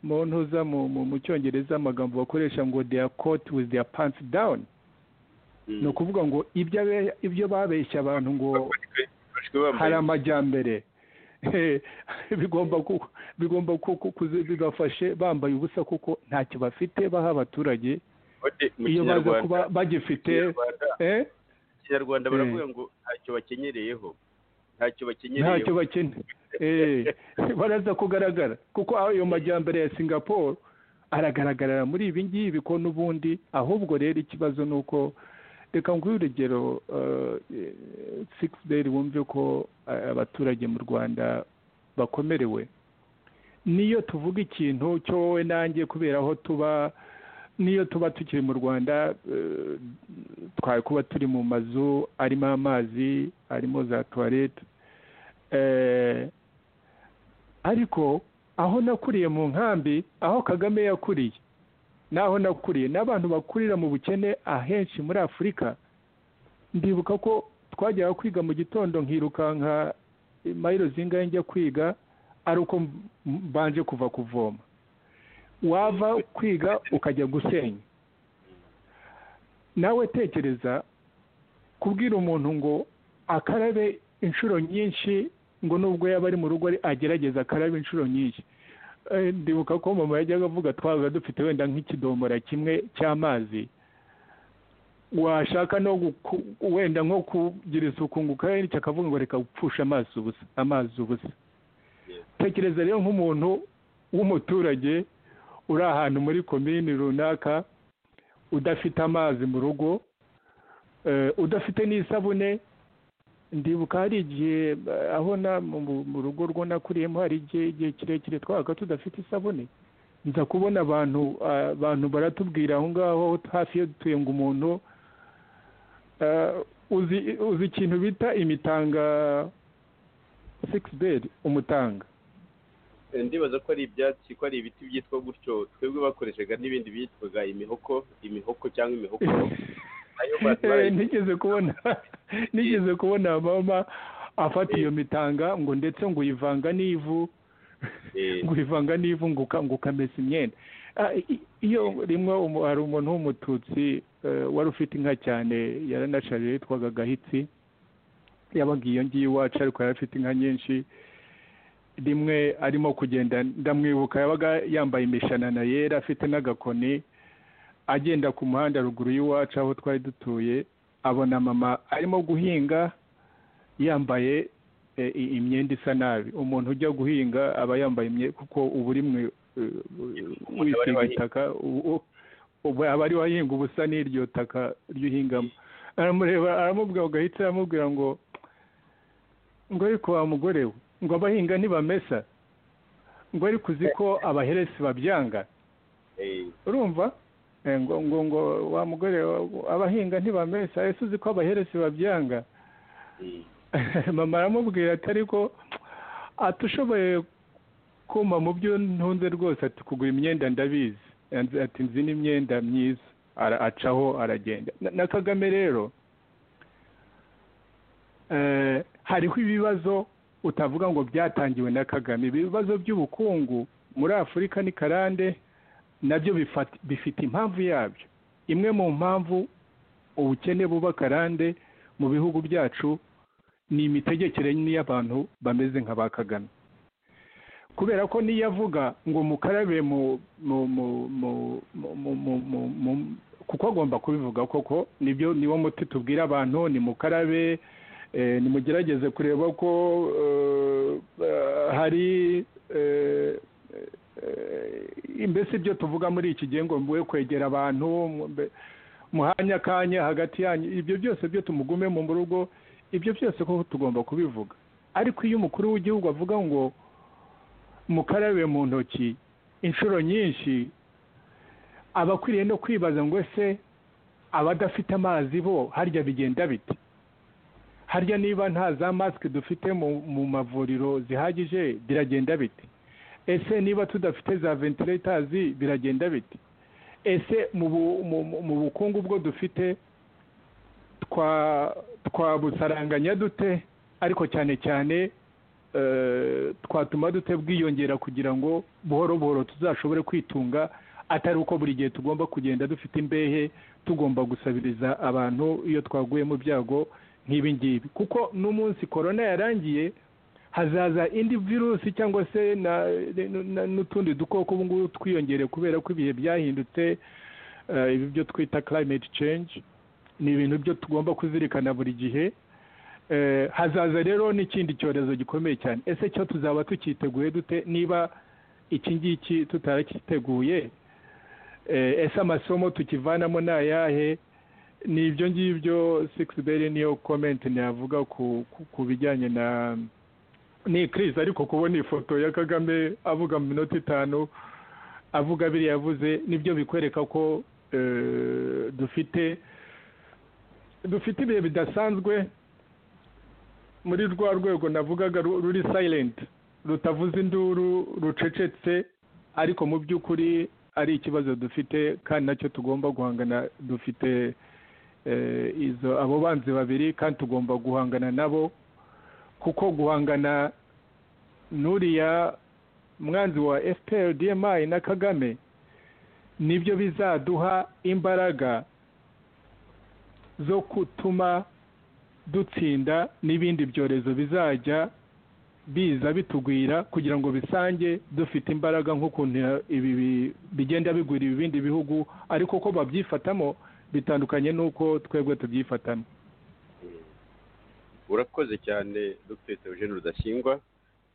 S3: mu ntuza mu- mu- mu cyongereza amagambo bakoresha ngo they are caught with their pants down
S2: mm,
S3: ni ukuvuga ngo ibyo abe- ibyo babeshya abantu ngo
S2: bafashwe- bafashwe bambaye-
S3: hari amajyambere Eh, bigomba ku- bigomba ku- ku- kuzi- bibafashe bambaye ubusa kuko ntacyo bafite baha abaturage
S2: Ote, mu
S3: iyo baza
S2: Kinyarwanda-
S3: kuba bagifite
S2: Kinyarwanda-
S3: eh,
S2: kinyarwanda
S3: Eh.
S2: baravuga ngo ntacyo bakenyereyeho ntacyo
S3: ntacyo
S2: bakenyereyeho
S3: bakene Eh, baraza kugaragara kuko ayo majyambere ya singapore aragaragarira muri ibi ngibi ko n'ubundi ahubwo rero ikibazo ni uko reka nguhe urugero sikisi deyi wumve ko eh, abaturage mu rwanda bakomerewe niyo tuvuga ikintu cyo wowe nanjye kubera aho tuba niyo tuba tukiri mu rwanda eh, twari kuba turi mu mazu arimo amazi arimo za tuwarete Eh, ariko aho nakuriye mu nkambi aho kagame yakuriye n'aho nakuriye n'abantu bakurira mu bukene ahenshi muri afurika ndibuka ko twajyaga kwiga mu gitondo nkirukanka mayiro zingahe njya kwiga ari uko m- mbanje kuva kuvoma wava kwiga ukajya gusenya nawe tekereza kubwira umuntu ngo akarabe inshuro nyinshi ngo nubwo yaba ari mu rugo ari- agerageza akarabe inshuro nyinshi Eh, ndibuka ko mama yajyaga avuga twabaga dufite wenda nk'ikidomora kimwe cy'amazi washaka no guku- wenda nko kugira isuku ngo ukarebe n'icyo akavuga ngo reka gupfusha amazi ubusa amazi ubusa
S2: Yes.
S3: tekereza rero nk'umuntu w'umuturage uri ahantu muri komini runaka udafite amazi mu rugo eh, udafite n'isabune ndibuka hari igihe eh, aho na mu- mu- mu rugo rwo nakuriyemo hari igihe igihe kirekire twabaga tudafite isabune nza kubona abantu ah, abantu baratubwira aho ngaho hafi yo dutuye ngo umuntu eh, uzi uzi ikintu bita imitanga sikisi bedi umutanga
S2: Eh, ndibaza ko ari ibyatsi ko ari ibiti byitwa gutyo twebwe bakoreshaga n'ibindi byitwaga imihoko imihoko cyangwa imihoko nayo ba-
S3: Eh,
S2: barayi-
S3: nigeze kubona nigeze kubona mama afata iyo mitanga ngo ndetse ngo uyivanga n'ivu
S2: eh,
S3: ngo uyivanga n'ivu ngo uka- ngo ukamesa imyenda Ah, i- i- iyo rimwe umu- hari umuntu w'umututsi eh, wari ufite inka cyane yaranasharije yitwaga gahitsi yabaga iyo ngiyo iwacu ariko yari afite inka nyinshi rimwe arimo kugenda ndamwibuka yabaga yambaye imishanana yera afite n'agakoni agenda ku muhanda ruguru y'iwacu aho twari dutuye abona mama arimo guhinga yambaye e, i- imyenda isa nabi umuntu ujya guhinga aba yambaye imyenda kuko uba uri mu e, wisiga itaka u- u- ubu aba ari wahinga ubusa n'iryo taka ry'uhingamo aramureba aramubwira ngo ahita aramubwira ngo ngo ariko wa mugore we ngo abahinga ntibamesa ngo ariko uzi ko abaheresi babyanga
S2: eh,
S3: urumva Eh, ngo ngo ngo wa mugore wa- abahinga ntibamesa ese uzi ko abaheresi babyanga
S2: Mm.
S3: mama aramubwira ati ariko atushoboye kumpa mu byo ntunze rwose ati kugura imyenda ndabizi Yanze- ati nzi n'imyenda myiza Ara- acaho aragenda Na- na kagame rero eh, hariho ibibazo utavuga ngo byatangiwe na kagame ibibazo by'ubukungu muri afurika ni karande nabyo bifat- bifite impamvu yabyo imwe mu mpamvu ubukene buba karande mu bihugu byacu ni imitegekere y'abantu bameze nka ba kagame kubera ko niyo avuga ngo mukarabe mu mu mu mu mu- mu mu- mu- mu- kuko agomba kubivuga koko nibyo niwo muti tubwira abantu ni mukarabe eh, nimugerageze kureba ko eh, hari eh, eh, mbese ibyo tuvuga muri iki gihe ngo mwe kwegera abantu mbe- muhanya akanya hagati yanyu ibyo byose byo tumugume mu rugo ibyo byose koko tugomba kubivuga ariko iyo umukuru w'igihugu avuga ngo mukarabe mu ntoki inshuro nyinshi aba akwiriye no kwibaza ngo ese abadafite amazi bo harya bigenda bite harya niba nta za masike dufite mu mu mavuriro zihagije biragenda bite ese niba tudafite za ventilatazi biragenda bite ese mu bu- mu- mu- mu bukungu bwo dufite twa twabusaranganya dute ariko cyane cyane eh, twatuma dute bwiyongera kugira ngo buhoro buhoro tuzashobore kwitunga atari uko buri gihe tugomba kugenda dufite imbehe tugomba gusabiriza abantu iyo twaguye mu byago nk'ibi ngibi kuko n'umunsi korona yarangiye hazaza indi virusi cyangwa se na- n- n- n'utundi dukoko ubu ngubu twiyongere kubera ko ibihe byahindutse eh, ibi byo twita climate change ni ibintu byo tugomba kuzirikana buri gihe Eh, hazaza rero n'ikindi cyorezo gikomeye cyane ese cyo tuzaba tucyiteguye dute niba iki ngiki tutaracyiteguye Eh, ese amasomo tukivanamo ni ayahe ni ibyo ngibyo sikisiberi niyo komenti ntiyavuga ku ku- ku bijyanye na ni ikirisi ariko kubona ifoto ya kagame avuga mu minota itanu avuga biriya yavuze nibyo bikwereka ko eh, dufite dufite ibihe bidasanzwe muri rwa rwego navugaga ru- ruri sayirenti rutavuze induru rucecetse ariko mu by'ukuri ari ikibazo dufite kandi nacyo tugomba guhangana dufite eh, izo abo banzi babiri kandi tugomba guhangana nabo kuko guhangana n'uriya mwanzi wa fpr dmi na kagame nibyo bizaduha imbaraga zo gutuma dutsinda n'ibindi byorezo bizajya biza bitugwira kugira ngo bisange dufite imbaraga nk'ukuntu ya- ibi bi- bigenda bigwira ibindi bihugu ariko ko babyifatamo bitandukanye n'uko twebwe tubyifatamo
S2: urakoze cyane dr eugene rudasingwa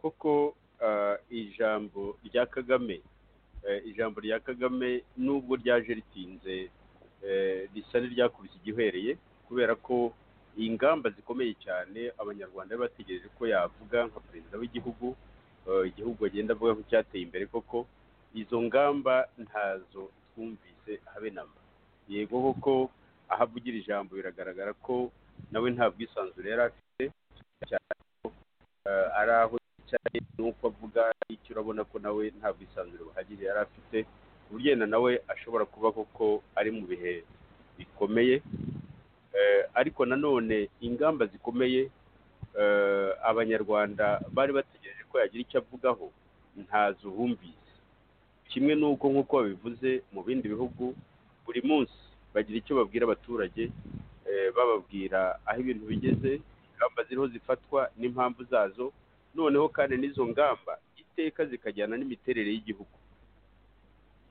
S2: kuko ah, ijambo rya kagame eh, ijambo rya kagame nubwo ryaje ritinze eh, risa n'iryakubise igihereye kubera ko ingamba zikomeye cyane abanyarwanda bari bategereje ko yavuga nka perezida w'igihugu eh, igihugu agenda avuga ko cyateye imbere koko izo ngamba ntazo twumvise habe na mba yego koko aho avugira ijambo biragaragara ko nawe nta bwisanzure yari afite cyane ko eh, ari aho yicaye n'uko avuga icyo urabona ko nawe nta bwisanzure buhagije yari afite ku buryo yenda nawe ashobora kuba koko ari mu bihe bikomeye Eh, ariko nanone ingamba zikomeye eh, abanyarwanda bari bategereje ko yagira icyo avugaho ntazo bumvise kimwe n'uko nk'uko babivuze mu bindi bihugu buri munsi bagira icyo babwira abaturage eh, bababwira aho ibintu bigeze ingamba ziriho zifatwa n'impamvu zazo noneho kandi n'izo ngamba iteka zikajyana n'imiterere y'igihugu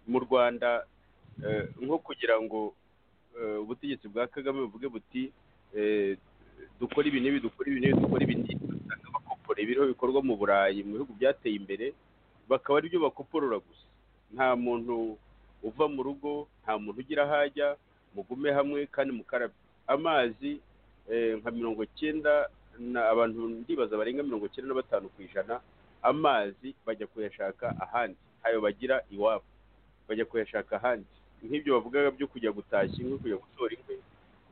S2: mu rwanda eh, nko kugira ngo eh, ubutegetsi bwa kagame buvuge buti eh, dukora ibi n'ibi dukora ibi n'ibi dukora ibi n'ibi usanga bakopora ibiriho bikorwa mu burayi mu bihugu byateye imbere bakaba aribyo bakoporora gusa nta muntu uva mu rugo nta muntu ugira aho ajya mugume hamwe kandi mukarabe amazi eh, nka mirongo cyenda na- abantu ndibaza barenga mirongo cyenda na batanu ku ijana amazi bajya kuyashaka ahandi ntayo bagira iwabo bajya kuyashaka ahandi nk'ibyo bavugaga byo kujya gutashya inkwi kujya gutora inkwi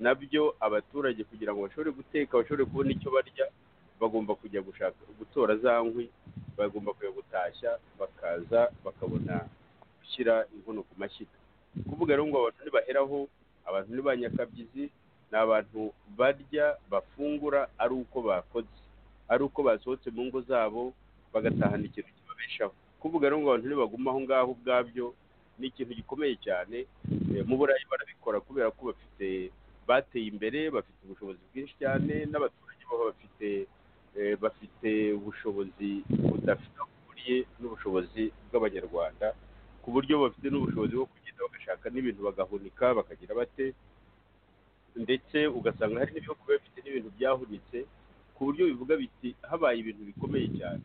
S2: nabyo abaturage kugira ngo bashobore guteka bashobore kubona icyo barya bagomba kujya gushaka gutora za nkwi bagomba kujya gutashya bakaza bakabona gushyira inkono ku mashyiga kuvuga rero ngo abantu ntibaheraho abantu ni ba nyakabyizi ni abantu barya bafungura ari uko bakoze ari uko basohotse mu ngo zabo bagatahana ikintu kibabeshaho kuvuga rero ngo abantu ntibaguma aho ngaho ubwabyo ni ikintu gikomeye cyane Eh, mu burayi barabikora kubera ko bafite bateye imbere bafite ubushobozi bwinshi cyane n'abaturage baba bafite eh, bafite ubushobozi budafite aho buriye n'ubushobozi bw'abanyarwanda ku buryo bafite n'ubushobozi bwo kugenda bagashaka n'ibintu bagahunika bakagira bate ndetse ugasanga hari n'ibihugu biba bifite n'ibintu byahunitse ku buryo bivuga biti habaye ibintu bikomeye cyane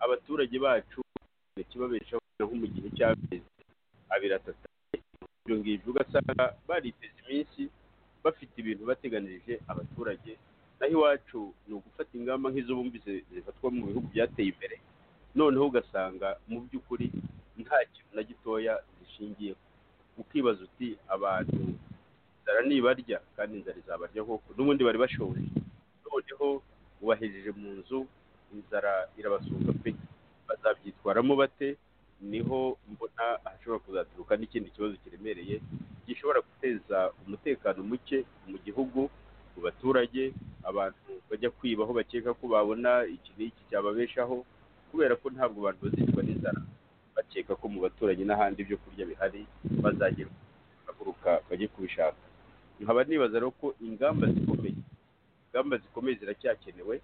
S2: abaturage bacu kibabeshaho naho mu gihe cy'amezi abiri atatu ibyo ngibyo ugasanga bariteza iminsi bafite ibintu bateganirije abaturage naho iwacu ni ugufata ingamba nk'izo bumvise zifatwa mu bihugu byateye imbere noneho ugasanga mu by'ukuri nta kintu na gitoya zishingiyeho ukibaza uti abantu inzara nibarya kandi inzara izabarya koko n'ubundi bari bashoboye noneho ubahejeje mu nzu inzara irabasumba pe bazabyitwaramo bate niho mbona hashobora kuzaturuka n'ikindi kibazo kiremereye gishobora guteza umutekano muke mu gihugu mu baturage abantu bajya kwiba aho bakeka ko babona iki n'iki cyababeshaho kubera ko ntabwo abantu bazicwa n'inzara bakeka ko mu baturanyi n'ahandi ibyo kurya bihari bazagera bagaruka bajye kubishaka nkaba nibaza rero ko ingamba zikomeye ingamba zikomeye ziracyakenewe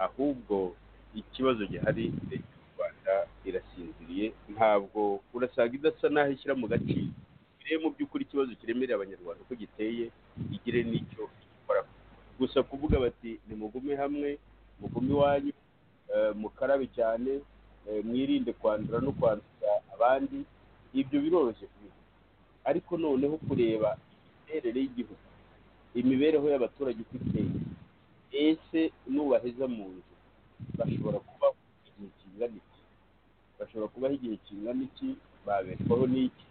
S2: ahubwo ikibazo gihari leta y'u rwanda irasinziriye ntabwo urasanga idasa n'aho ishyira mu gaciro rero mu by'ukuri ikibazo kiremereye abanyarwanda uko giteye igire n'icyo igikoraho gusa kuvuga bati nimugume hamwe mugume iwanyu eh, mukarabe cyane eh, mwirinde kwandura no kwanduza abandi ibyo biroroshye kubivuga ariko noneho kureba imiterere y'igihugu imibereho y'abaturage uko iteye ese nubaheza mu nzu bashobora kubaho igihe kingana iki bashobora kubaho igihe kingana iki babeshwaho n'iki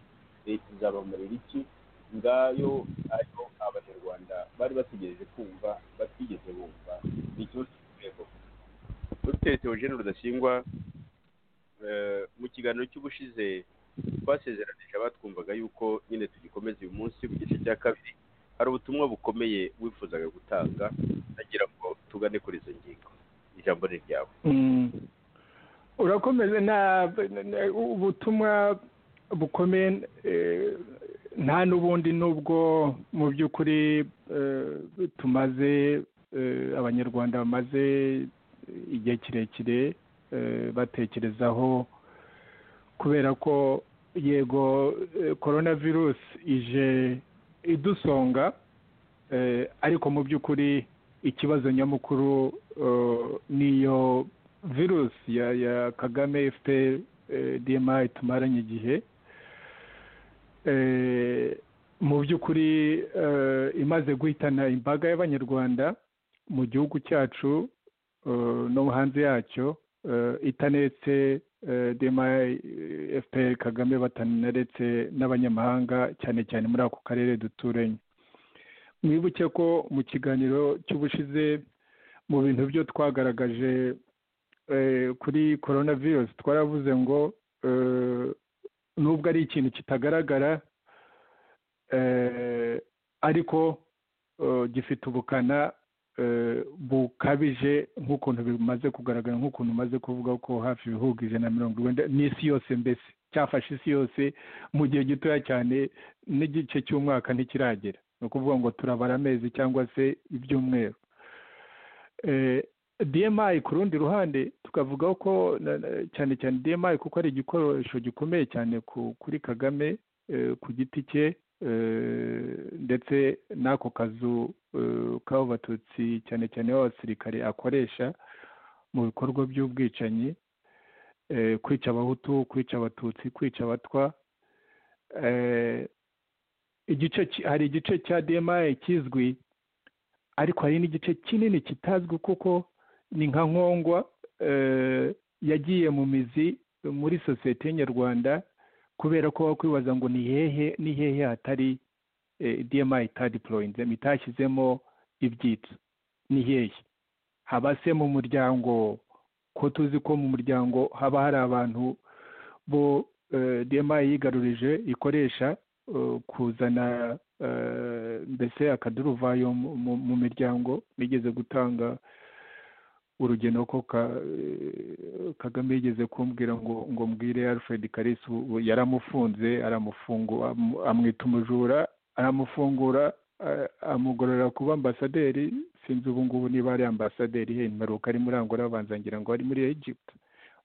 S2: leta izabamarira iki ngayo ariyo abanyarwanda bari bategereje kumva batigeze bumva ni ikibazo cy'urwego dr theogene rudasingwa eh, mu kiganiro cy'ubushize twasezeranije abatwumvaga yuko nyine tugikomeza uyu munsi ku gice cya kabiri hari ubutumwa bukomeye wifuzaga gutanga nagira ngo tugane kuri izo ngingo ijambo ni ryawe
S3: Mm. urakomeze nta na- ubutumwa bukomeye eh, nta n'ubundi n'ubwo mu by'ukuri eh, tumaze eh, abanyarwanda bamaze igihe kirekire eh, batekerezaho kubera ko yego eh, korona virusi ije idusonga eh, ariko mu by'ukuri ikibazo nyamukuru eh, niyo virusi ya ya kagame fpr eh, dma itumaranye igihe Eh, mu by'ukuri eh, imaze guhitana imbaga y'abanyarwanda mu gihugu cyacu eh, no hanze yacyo eh, itanetse eh, dma eh, fpr kagame batanaretse n'abanyamahanga cyane cyane muri ako karere duturanye mwibuke ko mu kiganiro cy'ubushize mu bintu byo twagaragaje eh, kuri korona virusi twaravuze ngo eh, nubwo ari ikintu kitagaragara eh, ariko eh, gifite ubukana eh, bukabije nk'ukuntu bimaze kugaragara nk'ukuntu umaze kuvuga ko hafi ibihugu ijana na mirongo irindwi n'isi yose mbese cyafashe isi yose mu gihe gitoya cyane n'igice cy'umwaka ntikiragera ni ukuvuga ngo turabara amezi cyangwa se ibyumweru Eh, dmi ku rundi ruhande tukavuga ko na- na- cyane cyane dmi kuko ari igikoresho gikomeye cyane ku- kuri kagame eh, ku giti cye eh, ndetse n'ako kazu eh, k'abo batutsi cyane cyane b'abasirikare akoresha mu bikorwa by'ubwicanyi eh, kwica abahutu kwica abatutsi kwica abatwa eh, igice ki- hari igice cya dmi kizwi ariko hari n'igice kinini kitazwi kuko ni nka nkongwa eh, yagiye mu mizi muri sosiyete nyarwanda kubera ko wakwibaza ngo ni hehe ni hehe hatari dma itadiporoyinzemo itashyizemo ibyitso ni hehe haba se mu muryango ko tuzi ko mu muryango haba hari abantu bo dma yigarurije ikoresha kuzana mbese akaduruvayo mu miryango nigeze gutanga urugendo ko kagame yigeze kumbwira ngo ngo mbwire alfred karisi yaramufunze amwita umujura aramufungura amugorora kuba ambasaderi sinzi ubu ngubu niba ari ambasaderi he impanuka ari muri angola abanza ngira ngo ari muri egypt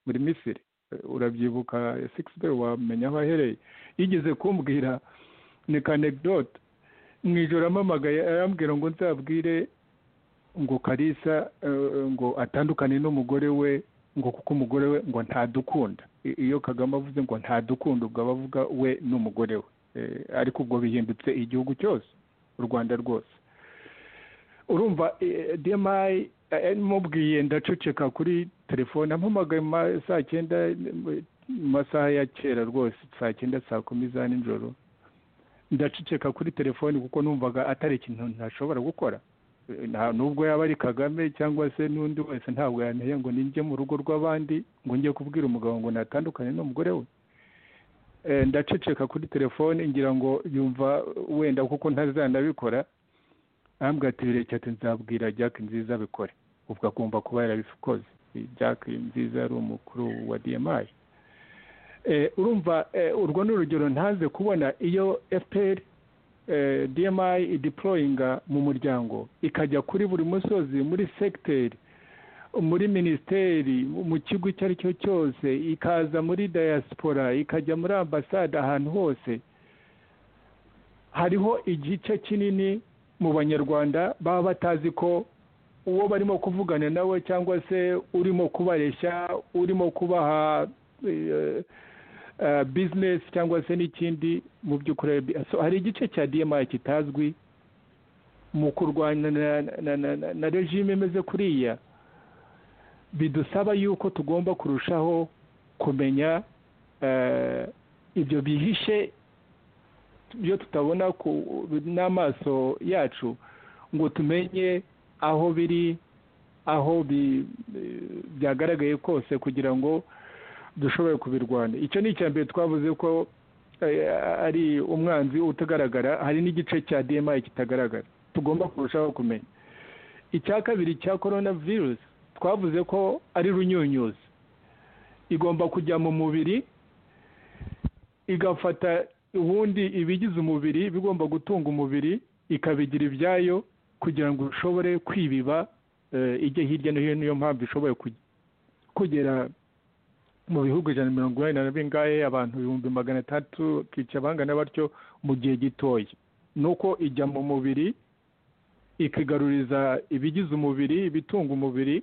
S3: muri misiri urabyibuka sigisi de wamenya aho ahereye yigeze kumbwira ni kanegidode mu ijoro amamagaye arambwira ngo nzabwire ngo karisa ngo atandukane n'umugore we ngo kuko umugore we ngo ntadukunda iyo kagame avuze ngo ntadukunda ubwo aba avuga we n'umugore we ariko ubwo bihindutse igihugu cyose u rwanda rwose urumva demayi mubwiye ndaceceka kuri telefone ampamagaye saa cyenda mu masaha ya kera rwose saa cyenda saa kumi za nijoro ndaceceka kuri telefone kuko numvaga atari ikintu ntashobora gukora nubwo yaba ari kagame cyangwa se n'undi wese ntabwo yanteye ngo ninjye mu rugo rw'abandi ngo njye kubwira umugabo ngo natandukane n'umugore we ndaceceka kuri telefone ngira ngo yumva wenda kuko ntazanabikora ahambwe ati birekeye nzabwira jack nziza abikore ubwo agomba kuba yarabikoze jack nziza yari umukuru wa dmi urumva urwo ni urugero ntaze kubona iyo fpr dmi idiporoyinga mu muryango ikajya kuri buri musozi muri segiteri muri minisiteri mu kigo icyo ari cyo cyose ikaza muri dayasipora ikajya muri ambasade ahantu hose hariho igice kinini mu banyarwanda baba batazi ko uwo barimo kuvugana nawe cyangwa se urimo kubareshya urimo kubaha bizinesi cyangwa se n'ikindi mu by'ukuri hari igice cya dma kitazwi mu kurwanya na regime imeze kuriya bidusaba yuko tugomba kurushaho kumenya ibyo bihishe byo tutabona n'amaso yacu ngo tumenye aho biri aho byagaragaye kose kugira ngo dushobore kubirwanya icyo ni icya mbere twavuze ko ari umwanzi utagaragara hari n'igice cya dma kitagaragara tugomba kurushaho kumenya icya kabiri cya korona virusi twavuze ko ari runyunyuzi igomba kujya mu mubiri igafata ubundi ibigize umubiri bigomba gutunga umubiri ikabigira ibyayo kugira ngo ushobore kwibiba ijye hirya no hino niyo mpamvu ishoboye kugera mu bihugu ijana na mirongo inani na bingahe abantu ibihumbi magana atatu twica bangana batyo mu gihe gitoya ni uko ijya mu mubiri ikigaruriza ibigize umubiri ibitunga umubiri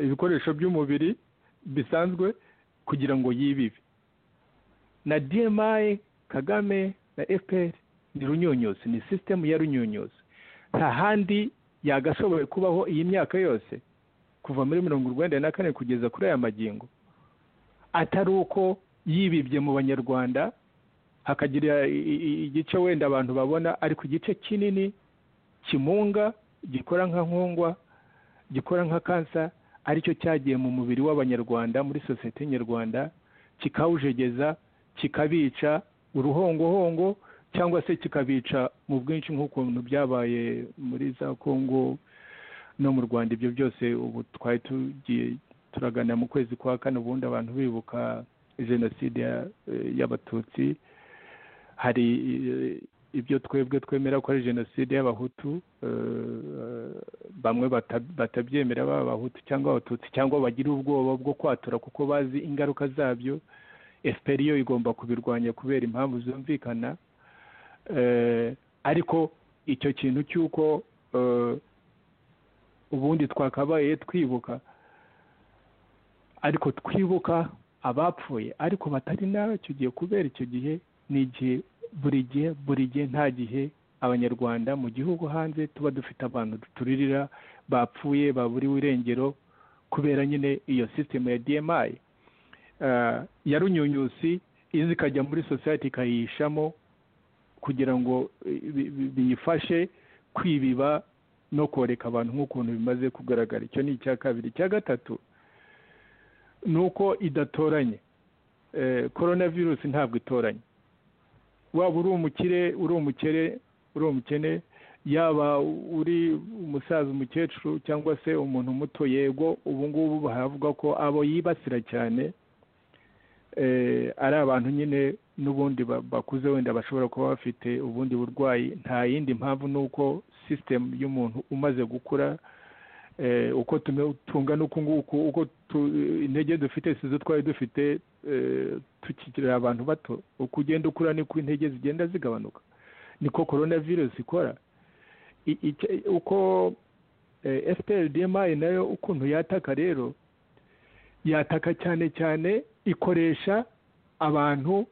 S3: ibikoresho by'umubiri bisanzwe kugira ngo yibibe na dmi kagame na fpr ni runyunyuzi ni sisitemu ya runyunyuzi nta handi yagashoboye kubaho iyi myaka yose kuva muri mirongo urwenda na kane kugeza kuri aya magingo atari uko yibibye mu banyarwanda hakagira igice wenda abantu babona ariko igice kinini kimunga gikora nka nkongwa gikora nka kansa aricyo cyagiye mu mubiri w'abanyarwanda muri sosiyete nyarwanda kikawujegeza kikabica uruhongohongo cyangwa se kikabica mu bwinshi nk'ukuntu byabaye muri za kongo no mu rwanda ibyo byose ubu twari tugiye turagana mu kwezi kwa kane ubundi abantu bibuka jenoside y'abatutsi hari ibyo twebwe twemera ko ari jenoside y'abahutu bamwe batabyemera baba abahutu cyangwa abatutsi cyangwa bagira ubwoba bwo kwatura kuko bazi ingaruka zabyo efuperi yo igomba kubirwanya kubera impamvu zumvikana ariko icyo kintu cy'uko ubundi twakabaye twibuka ariko twibuka abapfuye ariko batari nacyo gihe kubera icyo gihe ni igihe buri gihe buri gihe nta gihe abanyarwanda mu gihugu hanze tuba dufite abantu duturirira bapfuye baburiwe irengero kubera nyine iyo sisitemu ya dmi eh, ya runyunyusi iza ikajya muri sosiyete ikayishamo kugira ngo eh, bi- bi- biyifashe kwibiba no koreka abantu nk'ukuntu bimaze kugaragara icyo ni icya kabiri icya gatatu ni uko idatoranye Eh, korona virusi ntabwo itoranye waba uri umukire uri umukere uri umukene yaba uri umusaza umukecuru cyangwa se umuntu muto yego ubu ngubu bahavuga ko abo yibasira cyane eh, ari abantu nyine n'ubundi ba- bakuze wenda bashobora kuba bafite ubundi burwayi nta yindi mpamvu ni uko sisitemu y'umuntu umaze gukura eh, uko tume- tungana uku nguku uko tu- intege dufite sizo twari dufite eh, tukikirira abantu bato uko ugenda ukura niko intege zigenda zigabanuka niko korona virusi ikora I- icya- uko fpr dmi nayo ukuntu yataka rero yataka cyane cyane ikoresha abantu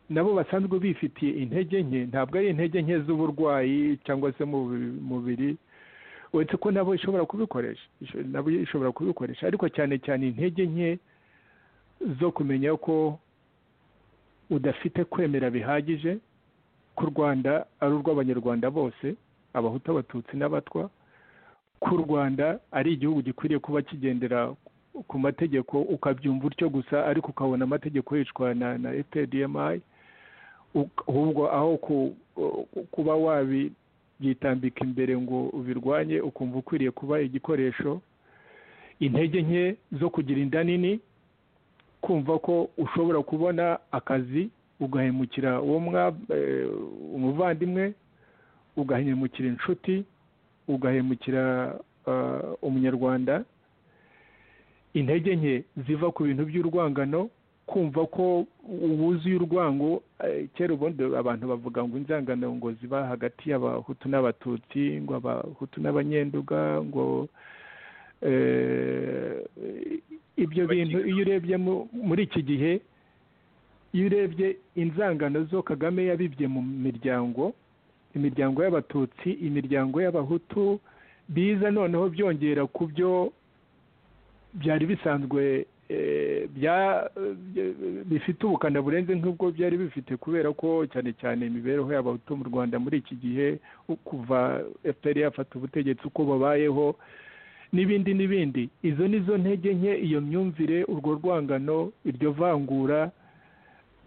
S3: nabo basanzwe bifitiye intege nke ntabwo ari intege nke z'uburwayi cyangwa se mu bi- mubiri uretse ko nabo ishobora kubikoresha Isho- nabo ishobora kubikoresha ariko cyane cyane intege nke zo kumenya ko udafite kwemera bihagije ko u rwanda ari urw'abanyarwanda bose abahutu abatutsi n'abatwa ko u rwanda ari igihugu gikwiriye kuba kigendera ku mategeko ukabyumva utyo gusa ariko ukabona amategeko yicwa na na epdmi ahubwo aho ku- kuba wabyitambika imbere ngo ubirwanye ukumva ukwiriye kuba igikoresho intege nke zo kugira inda nini kumva ko ushobora kubona akazi ugahemukira uwo mwa- eh, umuvandimwe ugahemukira inshuti ugahemukira eh, umunyarwanda intege nke ziva ku bintu by'urwangano kumva ko wuzuye urwango eh, kera ubundi abantu bavuga ngo inzangano ngo ziba hagati y'abahutu n'abatutsi ngo abahutu n'abanyenduga ngo eh, ibyo bintu iyo urebye mu- muri iki gihe iyo urebye inzangano zo kagame yabibye mu miryango imiryango y'abatutsi imiryango y'abahutu biza noneho byongera ku byo byari bisanzwe eh, bya- bya- bifite ubukana burenze nk'ubwo byari bifite kubera ko cyane cyane imibereho y'abahutu mu rwanda muri iki gihe u- kuva fpr yafata ubutegetsi uko babayeho n'ibindi n'ibindi izo ni zo ntege nke iyo myumvire urwo rwangano iryo vangura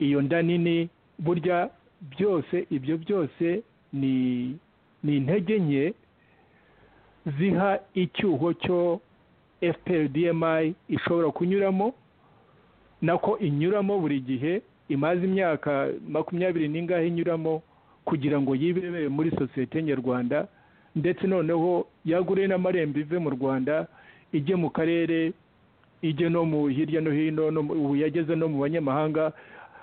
S3: iyo nda nini burya byose ibyo byose ni ni intege nke ziha icyuho cyo fprdmi ishobora kunyuramo nako inyuramo buri gihe imaze imyaka makumyabiri n'ingahe inyuramo kugira ngo yibere muri sosiyete nyarwanda ndetse noneho yagure n'amarembo ive mu rwanda ijye mu karere ijye no mu hirya no hino no mu- ubu yageze no mu banyamahanga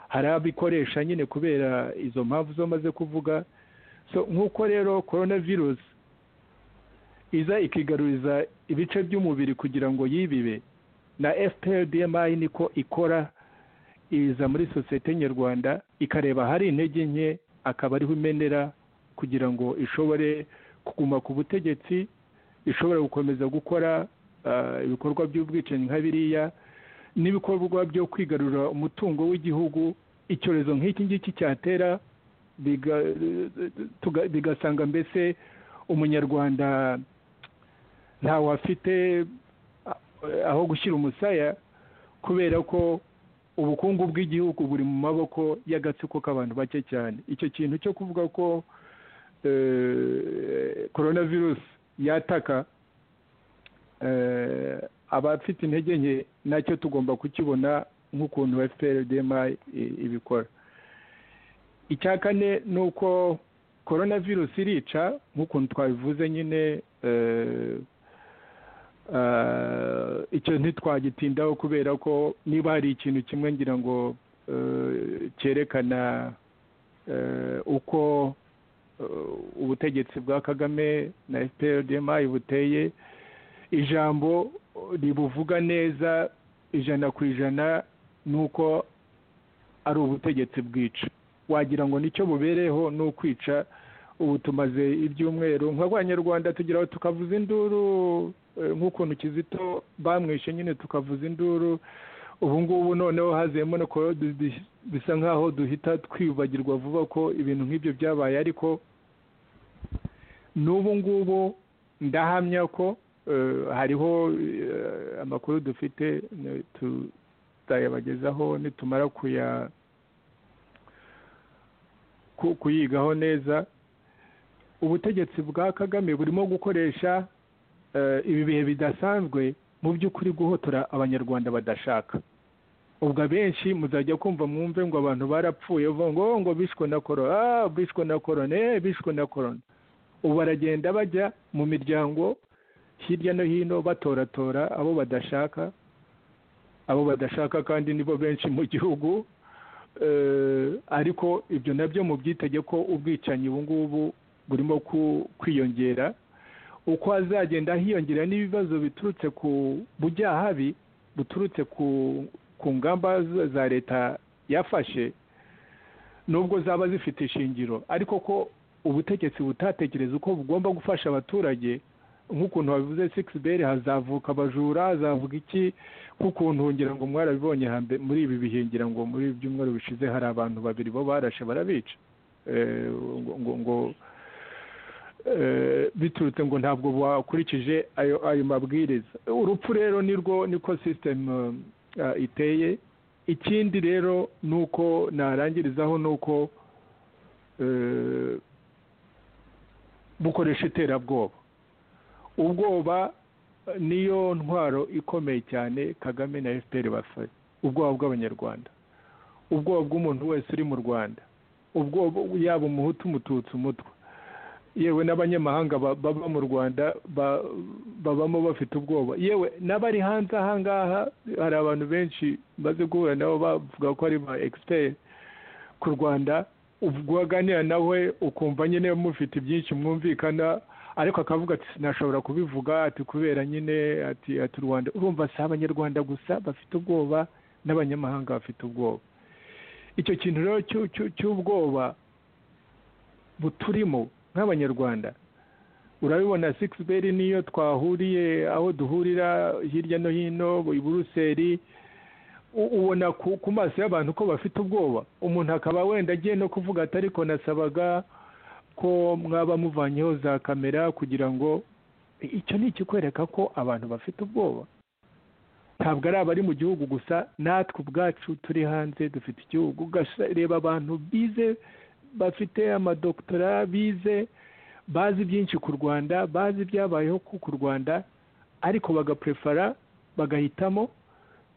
S3: hari abikoresha nyine kubera izo mpamvu zo maze kuvuga so nk'uko rero korona virusi iza ikigaruriza ibice by'umubiri kugira ngo yibibe na fpr dmi niko ikora iza muri sosiyete nyarwanda ikareba ahari intege nke akaba ariho imenera kugira ngo ishobore kuguma ku butegetsi ishobora gukomeza gukora ah, ibikorwa by'ubwicanyi nka biriya n'ibikorwa byo kwigarurira umutungo w'igihugu icyorezo nk'iki ngiki cyatera biga- tuga- bigasanga mbese umunyarwanda ntawe afite ah, aho gushyira umusaya kubera ko ubukungu bw'igihugu buri mu maboko y'agatsiko k'abantu bake cyane icyo kintu cyo kuvuga ko eh, korona virusi yataka eh, abafite intege nke nacyo tugomba kukibona nk'ukuntu fprdma i- ibikora icya kane ni uko korona virusi irica nk'ukuntu twabivuze nyine eh, eh, icyo ntitwagitindaho kubera ko niba hari ikintu kimwe ngira ngo eh, cyerekana eh, uko eh, ubutegetsi bwa kagame na fprdmi buteye ijambo ribuvuga neza ijana ku ijana ni uko ari ubutegetsi bwica wagira ngo nicyo bubereyeho ni ukwica ubu tumaze ibyumweru nk'abanyarwanda tugira aho tukavuza induru eh, nk'ukuntu kizito bamwishe nyine tukavuza induru ubu ngubu noneho haziyemo no kuba du- du- bisa nk'aho duhita twibagirwa vuba ko ibintu nk'ibyo byabaye ariko n'ubu ngubu ndahamya ko eh, hariho eh, amakuru dufite eh, tutayabagezaho nitumara kuya ku- kuyigaho neza ubutegetsi bwa kagame burimo gukoresha eh, ibi bihe bidasanzwe mu by'ukuri guhotora abanyarwanda badashaka ubwo abenshi muzajya kumva mwumve ngo abantu barapfuye uvuga ngo "Oh, ngo bishwe na korona ah bishwe na korona eh bishwe na korona ubu baragenda bajya mu miryango hirya no hino batoratora abo badashaka abo badashaka kandi nibo benshi mu gihugu Eh, ariko ibyo nabyo mubyitege ko ubwicanyi ubu ngubu burimo ku- kwiyongera uko hazagenda hiyongera n'ibibazo biturutse ku bujyahabi buturutse ku ku ngamba z- za leta yafashe nubwo zaba zifite ishingiro ariko ko ubutegetsi butatekereza uko bugomba gufasha abaturage nk'ukuntu babivuze sikisi beri hazavuka abajura hazavuga iki nk'ukuntu ngira ngo mwarabibonye hambe- muri ibi bihe ngira ngo muri ibi byumweru bishize hari abantu babiri bo barashe barabica Eh, ngo ngo, ngo eh, biturutse ngo ntabwo bakurikije ayo ayo mabwiriza urupfu rero nirwo niko sisitemu eh, iteye ikindi rero ni uko narangirizaho ni uko eh, bukoresha iterabwoba ubwoba eh, niyo ntwaro ikomeye cyane kagame na fpr bafashe ubwoba bw'abanyarwanda ubwoba bw'umuntu wese uri mu rwanda ubwoba yaba umuhutu umututsi umutwe yewe n'abanyamahanga ba- baba mu rwanda ba- babamo bafite ubwoba yewe n'abari hanze aha ngaha hari abantu benshi maze guhura nabo bavuga ko ari ba egisiperi ku rwanda ubwo waganira nawe ukumva nyine mufite byinshi mwumvikana ariko akavuga ati sinashobora kubivuga ati kubera nyine ati ati u rwanda urumva si abanyarwanda gusa bafite ubwoba n'abanyamahanga bafite ubwoba icyo kintu rero cy'u- cy'u- cy'ubwoba buturimo nk'abanyarwanda urabibona sikisi beri niyo twahuriye aho duhurira hirya no hino i buruseli u- ubona ku ku maso y'abantu ko bafite ubwoba umuntu akaba wenda agiye no kuvuga ati ariko nasabaga ko mwaba muvanyeho za kamera kugira ngo icyo ni ikikwereka ko abantu bafite ubwoba ntabwo ari abari mu gihugu gusa natwe ubwacu turi hanze dufite igihugu ugareba abantu bize bafite amadokitora bize bazi byinshi ku rwanda bazi ibyabayeho ku ku rwanda ariko bagaprefara bagahitamo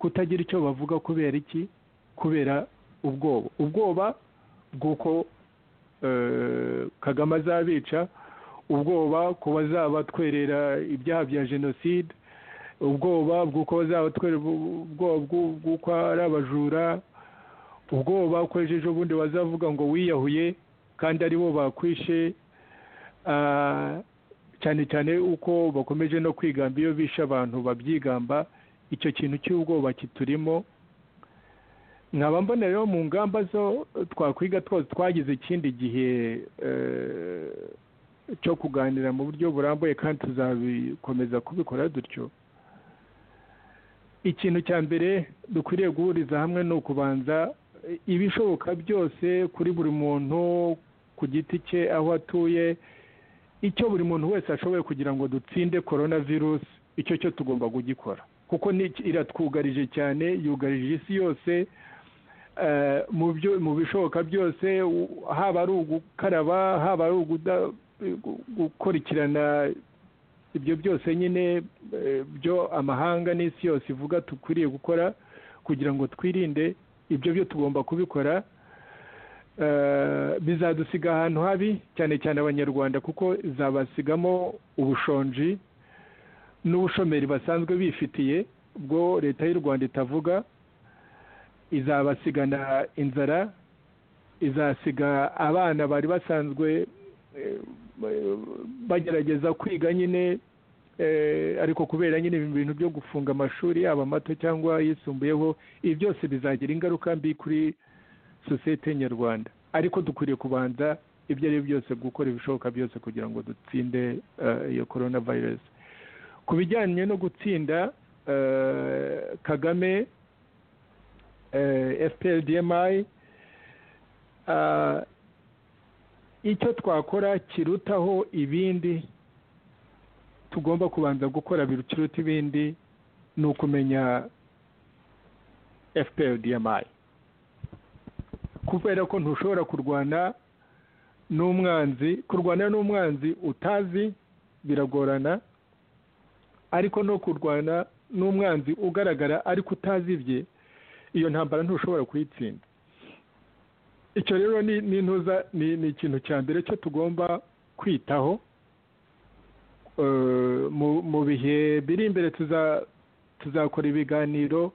S3: kutagira icyo bavuga kubera iki kubera ubwoba ubwoba bw'uko eh, kagame azabica ubwoba ku bazaba twerera ibyaha bya jenoside ubwoba bw'uko bazaba twerera ubu- ubwoba bw'u- bw'uko ari abajura ubwoba ko ejo bundi bazavuga ngo wiyahuye kandi aribo bakwishe Ah, cyane cyane uko bakomeje no kwigamba iyo bishe abantu babyigamba icyo kintu cy'ubwoba kiturimo nkaba mbona rero mu ngamba zo twakwiga twose twagize ikindi gihe eh, cyo kuganira mu buryo burambuye kandi tuzabikomeza kubikora dutyo ikintu cya mbere dukwiriye guhuriza hamwe ni ukubanza eh, ibishoboka byose kuri buri muntu ku giti cye aho atuye icyo buri muntu wese ashoboye kugira ngo dutsinde korona virusi icyo cyo tugomba kugikora kuko ni- iratwugarije cyane yugarije isi yose eh, mu byo mu bishoboka byose u- haba ari ugukaraba haba ari uguda- gu- gukurikirana ibyo byose nyine eh, byo amahanga n'isi yose ivuga dukwiriye gukora kugira ngo twirinde ibyo byo tugomba kubikora Eh, bizadusiga ahantu habi cyane cyane abanyarwanda kuko zabasigamo ubushonji n'ubushomeri basanzwe bifitiye bwo leta y'u rwanda itavuga izabasigana inzara izasiga abana bari basanzwe eh, bagerageza kwiga nyine eh, ariko kubera nyine ibi bintu byo gufunga amashuri yaba mato cyangwa ayisumbuyeho ibi byose bizagira ingaruka mbi kuri sosiyete nyarwanda ariko dukwiriye kubanza ibyo ari byo byose gukora ibishoboka byose kugira ngo dutsinde eh, iyo korona virusi ku bijyanye no gutsinda eh, kagame fpr dmi icyo twakora kirutaho ibindi tugomba kubanza gukora biruta ibindi ni ukumenya fpr dmi kubera ko ntushobora kurwana n'umwanzi kurwana n'umwanzi utazi biragorana ariko no kurwana n'umwanzi ugaragara ariko utazi bye iyo ntambara ntushobora kuyitsinda icyo rero ni intuza ni ikintu cya mbere cyo tugomba kwitaho mu bihe biri imbere tuzakora ibiganiro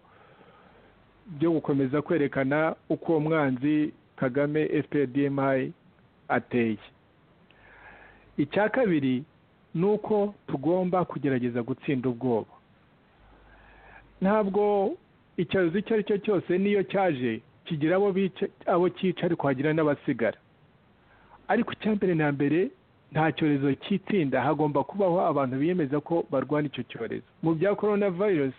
S3: byo gukomeza kwerekana uko uwo mwanzi kagame fpr ateye icya kabiri ni uko tugomba kugerageza gutsinda ubwoba ntabwo icyorezo icyo ari cyo cyose niyo cyaje kigira abo cyica ariko hagira n'abasigara ariko icya mbere na mbere nta cyorezo cyitsinda hagomba kubaho abantu biyemeza ko barwana icyo cyorezo mu bya korona virusi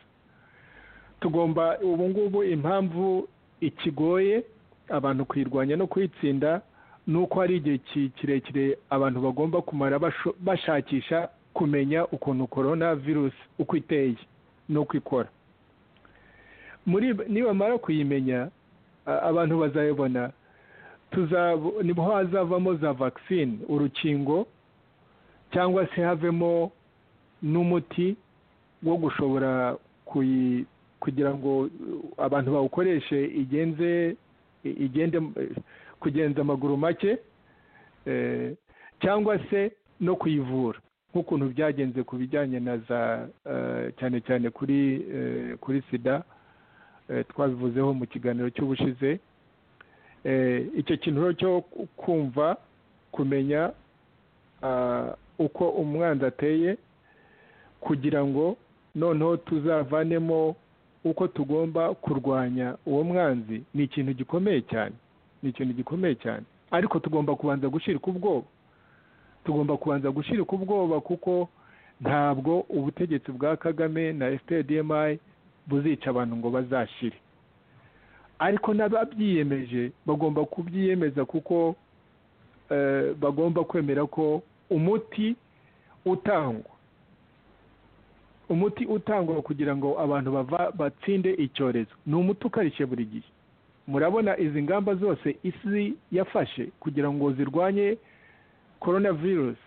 S3: tugomba ubu ngubu impamvu ikigoye abantu kuyirwanya no kuyitsinda ni uko hari igihe kirekire abantu bagomba kumara bashakisha kumenya ukuntu korona virusi uko iteye n'uko ikora nibamara kuyimenya abantu bazayibona niho hazavamo za vagisine urukingo cyangwa se havemo n'umuti wo gushobora kugira ngo abantu bawukoreshe igenze igende kugenza amaguru make cyangwa se no kuyivura nk'ukuntu byagenze ku bijyanye na za cyane cyane kuri kuri sida twabivuzeho mu kiganiro cy'ubushize icyo kintu cyo kumva kumenya uko umwanzi ateye kugira ngo noneho tuzavanemo uko tugomba kurwanya uwo mwanzi ni ikintu gikomeye cyane ni ikintu gikomeye cyane ariko tugomba kubanza gushyirika ubwoba tugomba kubanza gushyirika ubwoba kuko ntabwo ubutegetsi bwa kagame na fpr buzica abantu ngo bazashire ariko n'ababyiyemeje bagomba kubyiyemeza kuko bagomba kwemera ko umuti utangwa umuti utangwa kugira ngo abantu batsinde icyorezo ni umuti ukarishye buri gihe murabona izi ngamba zose isi yafashe kugira ngo zirwanye korona virusi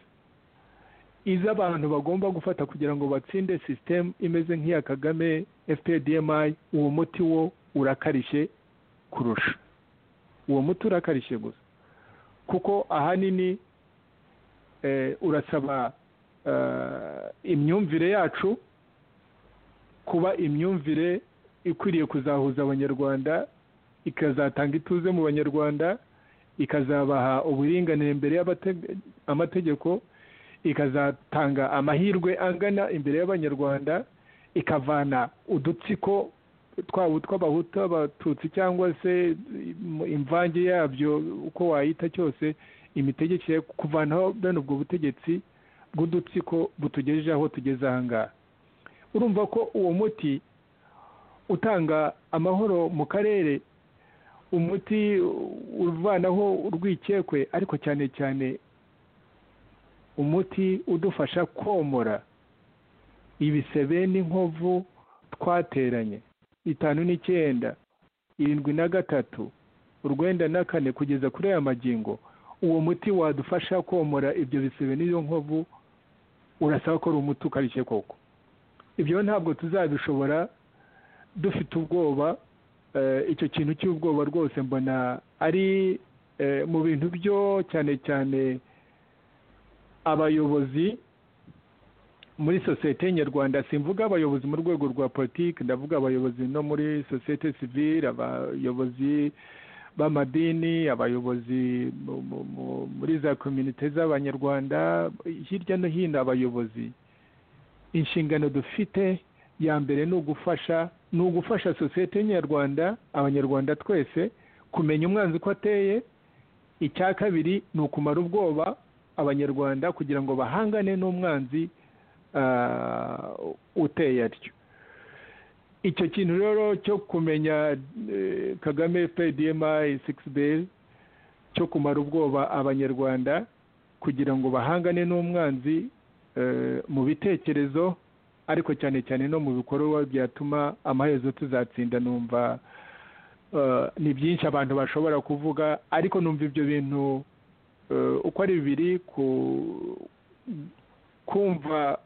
S3: izo abantu bagomba gufata kugira ngo batsinde sisitemu imeze nk'iya kagame fpdmi uwo muti wo urakarishye kurusha uwo muti urakarishye gusa kuko ahanini urasaba imyumvire yacu kuba imyumvire ikwiriye kuzahuza abanyarwanda ikazatanga ituze mu banyarwanda ikazabaha uburinganire imbere y'amategeko ikazatanga amahirwe angana imbere y'abanyarwanda ikavana udutsiko twaba utw'abahutu abatutsi cyangwa se imvange yabyo uko wayita cyose imitegekere kuvanaho bene ubwo butegetsi bw'udutsiko butugejeje aho tugeze ahangaha urumva ko uwo muti utanga amahoro mu karere umuti uvanaho urwikekwe ariko cyane cyane umuti udufasha komora ibisebe n'inkovu twateranye bitanu n'icyenda irindwi na gatatu urwenda na kane kugeza kuri aya magingo uwo muti wadufasha komora ibyo bisebe n'iyo nkovu urasaba ko ari umuti ukarishye koko ibyo ntabwo tuzabishobora dufite ubwoba icyo kintu cy'ubwoba rwose mbona ari mu bintu byo cyane cyane abayobozi muri sosiyete nyarwanda simvuga abayobozi mu rwego rwa politiki ndavuga abayobozi no muri sosiyete sivire abayobozi b'amadini abayobozi muri za komite z'abanyarwanda hirya no hino abayobozi inshingano dufite ya mbere ni ugufasha ni ugufasha sosiyete nyarwanda abanyarwanda twese kumenya umwanzi uko ateye icya kabiri ni ukumara ubwoba abanyarwanda kugira ngo bahangane n'umwanzi uteye atyo icyo kintu rero cyo kumenya eh, kagame pdmi bl cyo kumara ubwoba abanyarwanda kugira ngo bahangane n'umwanzi eh, mu bitekerezo ariko cyane cyane no mu bikorwa byatuma amaherezo tuzatsinda numva eh, ni byinshi abantu bashobora kuvuga ariko numva ibyo bintu eh, uko ari bibiri ku- kumva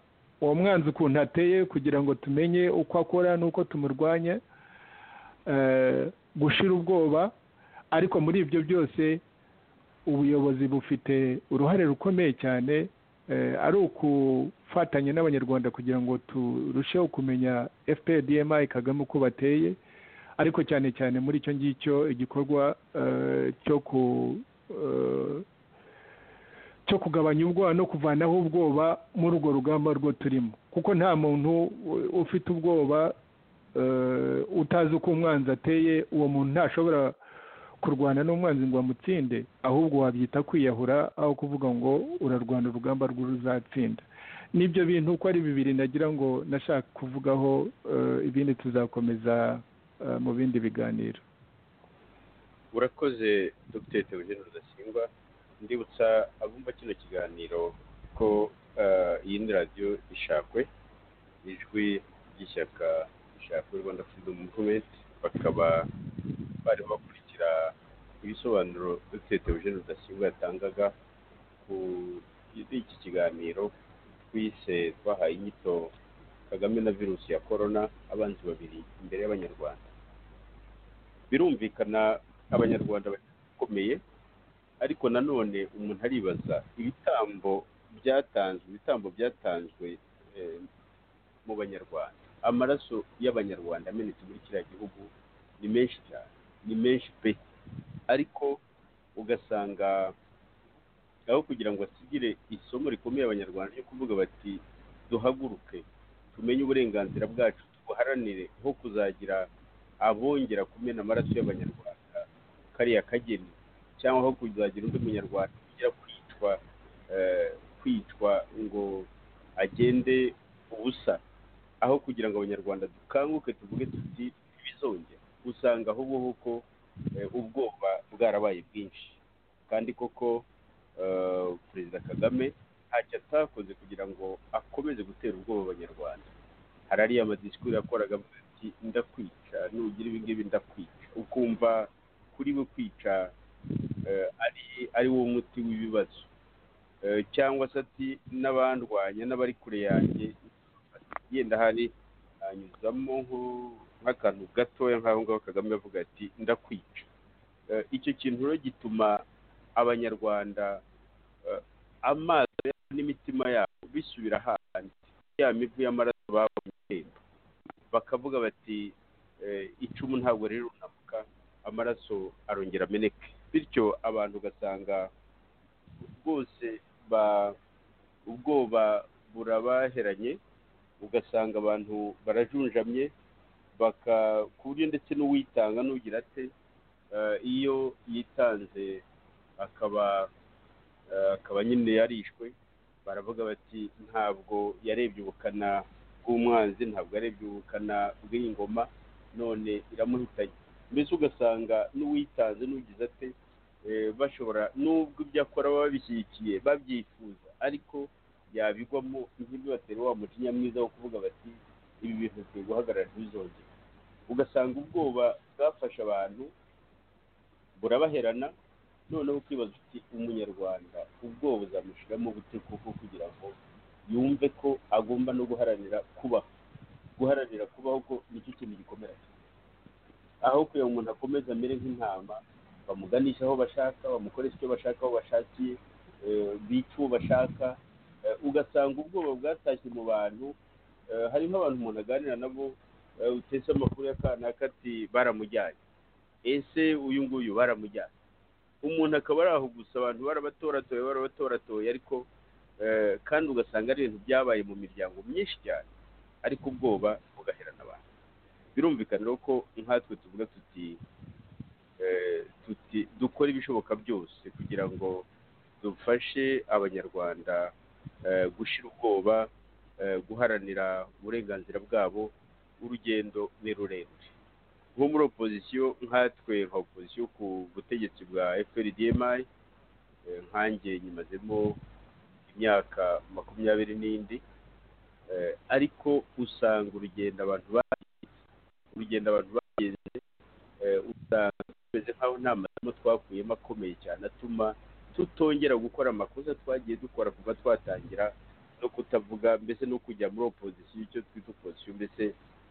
S3: uwo mwanzi ukuntu ateye kugira ngo tumenye uko akora n'uko tumurwanya eh, gushira ubwoba ariko muri ibyo byose ubuyobozi bufite uruhare rukomeye cyane eh, ari ukufatanya n'abanyarwanda kugira ngo turusheho kumenya fpdmi kagame uko bateye ariko cyane cyane muri icyo ngicyo igikorwa eh, cyo ku eh, cyo kugabanya ubwoba no kuvanaho ubwoba muri urwo rugamba rwo turimo kuko nta muntu u- ufite ubwoba eh, utazi uko umwanzi ateye uwo muntu ntashobora kurwana n'umwanzi ngo amutsinde ahubwo wabyita kwiyahura aho kuvuga ngo urarwana urugamba rw'uruzatsinda n'ibyo bintu uko ari bibiri nagira ngo nashaka kuvugaho eh, ibindi tuzakomeza eh, mu bindi biganiro
S2: urakoze dr theogene rudasingwa ndibutsa abumva kino kiganiro ko eh, iyi ni radiyo ishakwe ijwi ry'ishyaka rishakwe rwanda freedom movement bakaba barimo bakurikira ibisobanuro dr theogene rudasingwa yatangaga ku iki kiganiro twise twahaye inyito kagame na virusi ya korona abanzi babiri imbere y'abanyarwanda birumvikana abanyarwanda bakomeye ariko nanone umuntu aribaza ibitambo byatanzwe ibitambo byatanzwe eh, mu banyarwanda amaraso y'abanyarwanda amenetse muri kiriya gihugu ni menshi cyane ni menshi pe ariko ugasanga aho kugira ngo asigire isomo rikomeye abanyarwanda ryo kuvuga bati duhaguruke tumenye uburenganzira bwacu tubuharanire nko kuzagira abongera kumena amaraso y'abanyarwanda kariya kageni cyangwa aho kuzagira undi munyarwanda ugira kwicwa eh, kwicwa ngo agende ubusa aho kugira ngo abanyarwanda dukanguke tuvuge tuti ntibizongere usanga ahubwo kuko ubwoba bwarabaye bwinshi kandi koko eh, perezida kagame ntacyo atakoze kugira ngo akomeze gutera ubwoba abanyarwanda hari ariya madisikuru yakoraga avuga ati ndakwica nugira ibi ngibi ndakwica ukumva kuri we kwica eh, ari ari wo muti w'ibibazo Eh, cyangwa se ati n'abandwanya n'abari kure yanjye yenda hari hanyuzamo nko- nk'akantu gatoya nk'aho ngaho kagame avuga ati ndakwica Eh, icyo kintu rero gituma abanyarwanda eh, amaso yabo n'imitima yabo bisubira handi ya mivu y'amaraso babonye irembo bakavuga bati eh, icumu ntabwo rero runamuka amaraso arongera ameneke bityo abantu ugasanga rwose ba- ubwoba burabaheranye ugasanga abantu barajunjamye baka ku buryo ndetse n'uwitanga n'ugira ate eh, iyo yitanze akaba eh, akaba nyine yarishwe baravuga bati ntabwo yarebye ubukana bw'umwanzi ntabwo yarebye ubukana bw'ingoma none iramuhitanye mbese ugasanga n'uwitanze n'ugize ate eh, bashobora nubwo ibyo akora baba babishyigikiye babyifuza ariko yabigwamo nk'ibyo batera wa mujinya mwiza wo kuvuga bati ibi bintu bikwiye guhagarara ntibizongere ugasanga ubwoba bwafashe abantu burabaherana noneho ukibaza uti umunyarwanda ubwoba buzamushiramo bute kuko kugira ngo yumve ko agomba no guharanira kubaho guharanira kubaho ko nicyo kintu gikomera aho kugira ngo umuntu akomeze amere nk'intama bamuganisha aho bashaka bamukoresha icyo bashaka aho bashakiye eh, bica uwo bashaka Eh, ugasanga ubwoba bwatashye mu bantu eh, harimo abantu umuntu aganira nabo eh, utese amakuru ya kanaka ati baramujyanye ese uyu nguyu baramujyanye umuntu akaba ari aho gusa abantu barabatoratoye barabatoratoye ariko eh, kandi ugasanga ari ibintu byabaye mu miryango myinshi cyane ariko ubwoba bugaherana abantu birumvikana rero ko nkatwe tuvuga tuti eh, tuti dukora ibishoboka byose kugira ngo dufashe abanyarwanda eh, gushira ubwoba eh, guharanira uburenganzira bwabo urugendo ni rurerure nko muri opozisiyo nkatwe nka opozisiyo ku butegetsi bwa fprdmi nkange nyimazemo imyaka makumyabiri n'indi ariko usanga urugendo abantu bagize urugendo abantu bagize usanga tumeze nk'aho nta masomo twakuyemo akomeye cyane atuma tutongera gukora amakosa twagiye dukora kuva twatangira no kutavuga mbese no kujya muri opozisiyo icyo twita opozisiyo mbese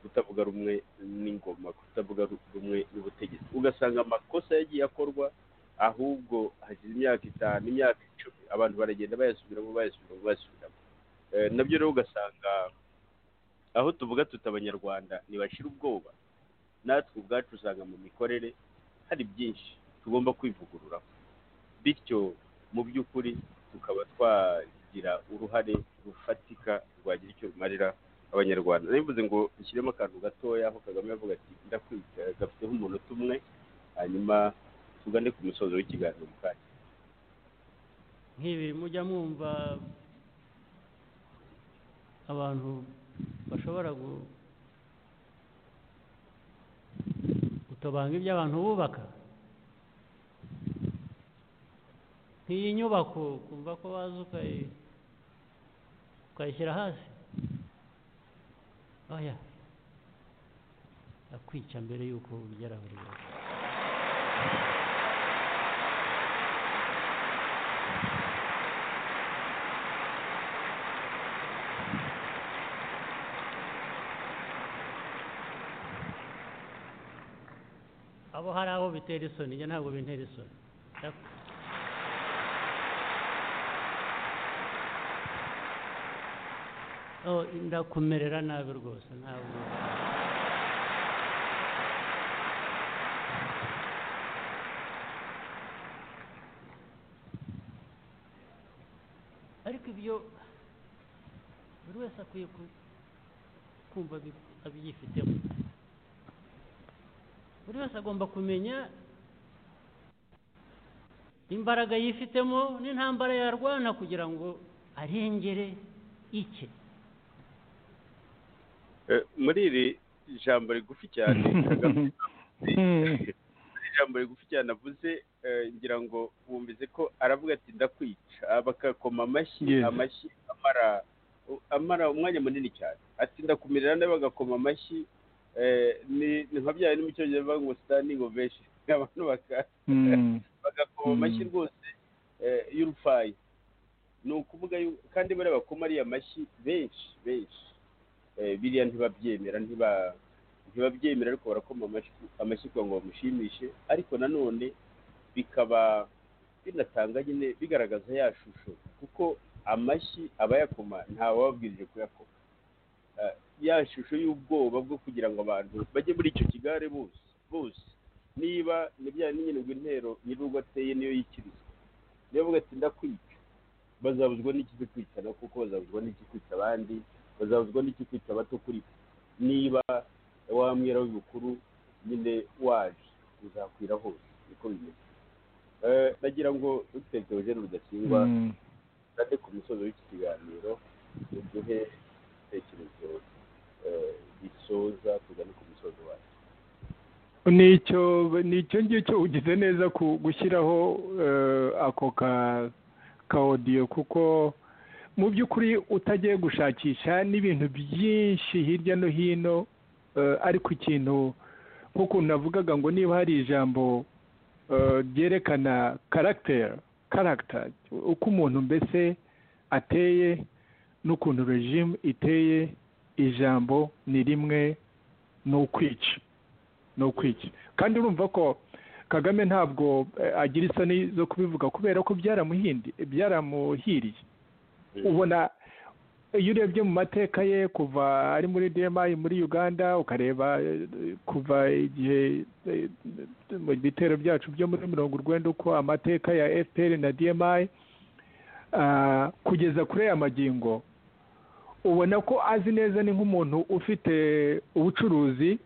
S2: kutavuga rumwe n'ingoma kutavuga rumwe n'ubutegetsi ugasanga amakosa yagiye akorwa ahubwo hashize imyaka itanu imyaka icumi abantu baragenda bayasubiramo bayasubiramo bayasubiramo nabyo rero ugasanga aho tuvuga tuti abanyarwanda ntibashira ubwoba natwe ubwacu usanga mu mikorere hari byinshi tugomba kwivugururaho bityo mu by'ukuri tukaba twagira uruhare rufatika rwagira icyo rumarira abanyarwanda ntibivuze ngo dushyiremo akantu gatoya aho kagame yavuga ati ndakwiga gafiteho umunota umwe hanyuma tugane ku musozo w'ikiganiro mu kanya
S4: nk'ibi mujya mwumva abantu bashobora gutobanga ibyo abantu bubaka nk'iyi nyubako kumva ko waza ukayishyira hasi oya akwica mbere y'uko ugera buri wese abo hari abo bitera isoni njye ntabwo bintera isoni ndakumerera nabi rwose ntabwo ariko ibyo buri wese akwiye kumva abyifitemo buri wese agomba kumenya imbaraga yifitemo n'intambara yarwana kugira ngo arengere ike
S2: muri iri jambo rigufi cyane ijambo rigufi cyane avuze ngira ngo wumvize ko aravuga ati ndakwica bakakoma amashyi amashyi amara amara umwanya munini cyane ati ndakumirira nawe bagakoma amashyi ni nka byawe n'umucyo bavuga ngo sitandingi oveshi abantu bagakoma amashyi rwose y'urufaya ni ukuvuga kandi bariya bakoma ariya mashyi benshi benshi biriya ntibabyemera ntibabyemera ariko barakoma amashyi kugira ngo bamushimishe ariko nanone bikaba binatanga nyine bigaragaza ya shusho kuko amashyi abayakoma ntawababwirije kuyakoma ya shusho y'ubwoba bwo kugira ngo abantu bajye muri icyo kigare bose bose niba nibya n'ingenwe intero nyir'urugo ateye niyo yikirizwa niyo avuga ati ndakwica bazabuzwa n'ikizikwicana kuko bazabuzwa n'ikikwica abandi bazabuzwa n'ikikwica abato kuri niba wamwera w'ibukuru nyine waje uzakwira hose niko bimeze nagira ngo duteze urugero rudasingwa kandi ku musozo w'iki kiganiro duhe ibitekerezo bisoza tugane ku musozo wacu
S3: nicyo nicyo ngicyo ugize neza ku gushyiraho ako ka odiyo kuko mu by'ukuri utagiye gushakisha n'ibintu byinshi hirya no hino ariko ikintu nk'ukuntu navugaga ngo niba hari ijambo ryerekana karagiteri karagita uko umuntu mbese ateye n'ukuntu rejimu iteye ijambo ni rimwe ni ukwica ni ukwica kandi urumva ko kagame ntabwo agira isoni zo kubivuga kubera ko byaramuhiriye ubona iyo urebye mu mateka ye kuva ari muri dmi muri uganda ukareba kuva igihe mu bitero byacu byo muri mirongo urwenda uko amateka ya fpr na dmi kugeza kuri aya magingo ubona ko azi neza ni nk'umuntu ufite ubucuruzi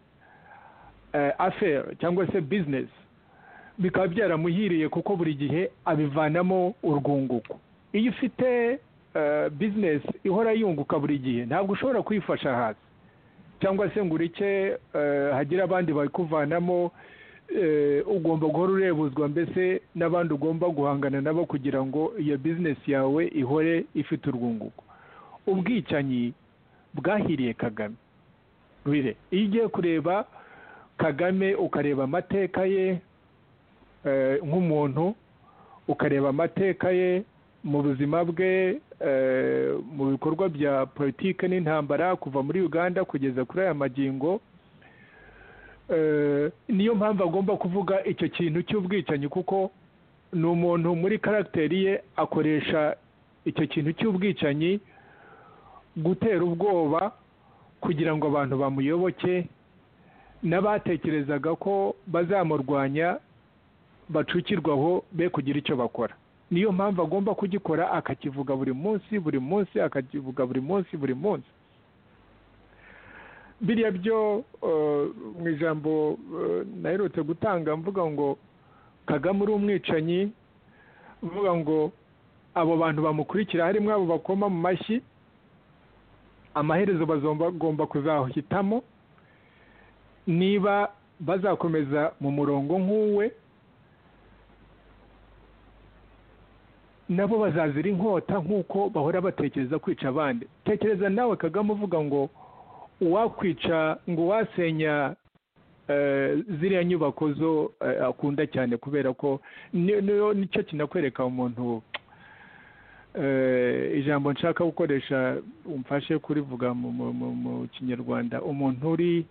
S3: aferi cyangwa se bizinesi bikaba byaramuhiriye kuko buri gihe abivanamo urwunguko iyo ufite bizinesi ihora yunguka buri gihe ntabwo ushobora kuyifasha hasi cyangwa se ngo ureke eh, hagire abandi babikuvanamo eh, ugomba guhora urebuzwa mbese n'abandi ugomba guhangana nabo kugira ngo iyo bizinesi yawe ihore ifite urwunguko ubwicanyi bwahiriye kagame rwire iyo ugiye kureba kagame ukareba amateka ye eh, nk'umuntu ukareba amateka ye mu buzima bwe eh, mu bikorwa bya politike n'intambara kuva muri uganda kugeza kuri aya magingo eh, niyo mpamvu agomba kuvuga icyo kintu cy'ubwicanyi kuko ni umuntu muri karagiteri ye akoresha icyo kintu cy'ubwicanyi gutera ubwoba kugira ngo abantu bamuyoboke n'abatekerezaga ko bazamurwanya bacukirwaho be kugira icyo bakora niyo mpamvu agomba kugikora akakivuga buri munsi buri munsi akakivuga buri munsi buri munsi biriya byo eh, mu ijambo eh, naherutse gutanga mvuga ngo kagame uri umwicanyi mvuga ngo abo bantu bamukurikira harimo abo bakoma mu mashyi amaherezo bagomba kuzahitamo niba bazakomeza mu murongo nk'uwe nabo bazazira inkota nk'uko bahora batekereza kwica abandi tekereza nawe kagame uvuga ngo uwakwica ngo uwasenya eh, ziriya nyubako zo eh, akunda cyane kubera ko ni- niyo- nicyo kinakwereka umuntu eh, ijambo nshaka gukoresha umfashe kurivuga mu- mu- mu mu kinyarwanda umuntu uri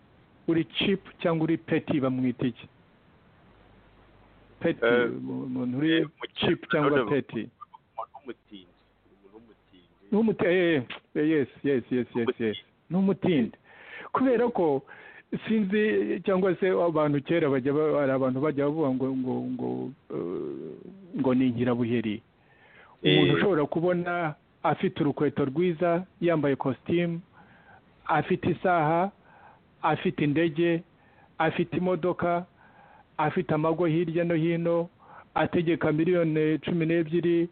S3: uri chip cyangwa uri peti bamwita iki peti
S2: Eh,
S3: mu- umuntu uri chip cyangwa
S2: Umuntu
S3: peti
S2: w'umutindi umuntu w'umutindi
S3: n'umuti eh, eh, yes yes yes yes yes n'umutindi kubera ko sinzi cyangwa se abantu kera bajya ba- hari abantu bajya bavuga ngo ngo ngo eh, ngo ni nkirabuheri umuntu
S2: Eh.
S3: ushobora kubona afite urukweto rwiza yambaye kositimu afite isaha afite indege afite imodoka afite amago hirya no hino ategeka miliyoni cumi n'ebyiri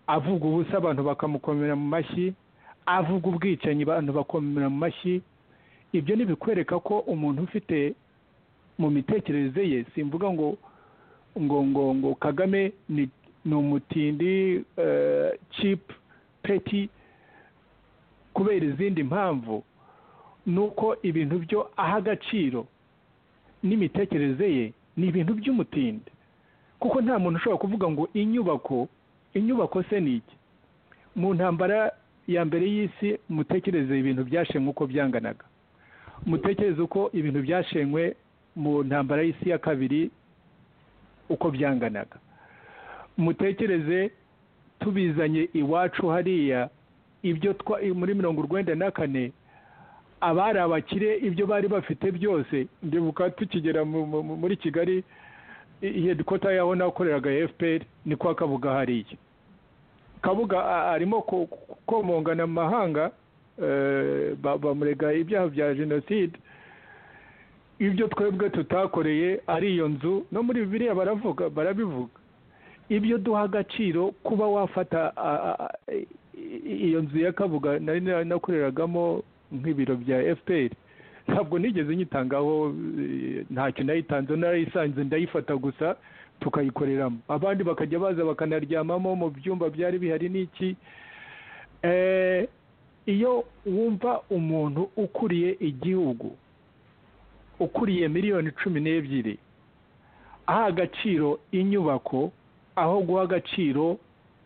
S3: avuga ubusa abantu bakamukomera mu mashyi avuga ubwicanyi abantu bakomera mu mashyi ibyo ni bikwereka ko umuntu ufite mu mitekerereze ye simvuga ngo ngo ngo ngo kagame ni ni umutindi chip peti kubera izindi mpamvu ni uko ibintu byo aha agaciro n'imitekerereze ye ni ibintu by'umutindi kuko nta muntu ushobora kuvuga ngo inyubako inyubako se ni iki mu ntambara ya mbere y'isi mutekereze ibintu byashenywe uko byanganaga mutekereze uko ibintu byashenywe mu ntambara y'isi ya kabiri uko byanganaga mutekereze tubizanye iwacu hariya ibyo twa muri mirongo urwenda na kane abari abakire ibyo bari bafite byose ndibuka tukigera mu- mu- muri kigali hedikota yaho nakoreraga fpr ni kwa kabuga hariya kabuga a- arimo ko- komongana mu mahanga eh, ba- bamurega ibyaha bya jenoside ibyo twebwe tutakoreye ari iyo nzu no muri bibiliya baravuga barabivuga ibyo duha agaciro kuba wafata a- a- a- i- iyo nzu ya kabuga nari na- nakoreragamo nk'ibiro bya fpr ntabwo nigeze nyitangaho eh, ntacyo nayitanze narayisanze ndayifata gusa tukayikoreramo abandi bakajya baza bakanaryamamo mu byumba byari bihari n'iki Eh, iyo wumva umuntu ukuriye igihugu ukuriye miliyoni cumi n'ebyiri aha agaciro inyubako aho guha agaciro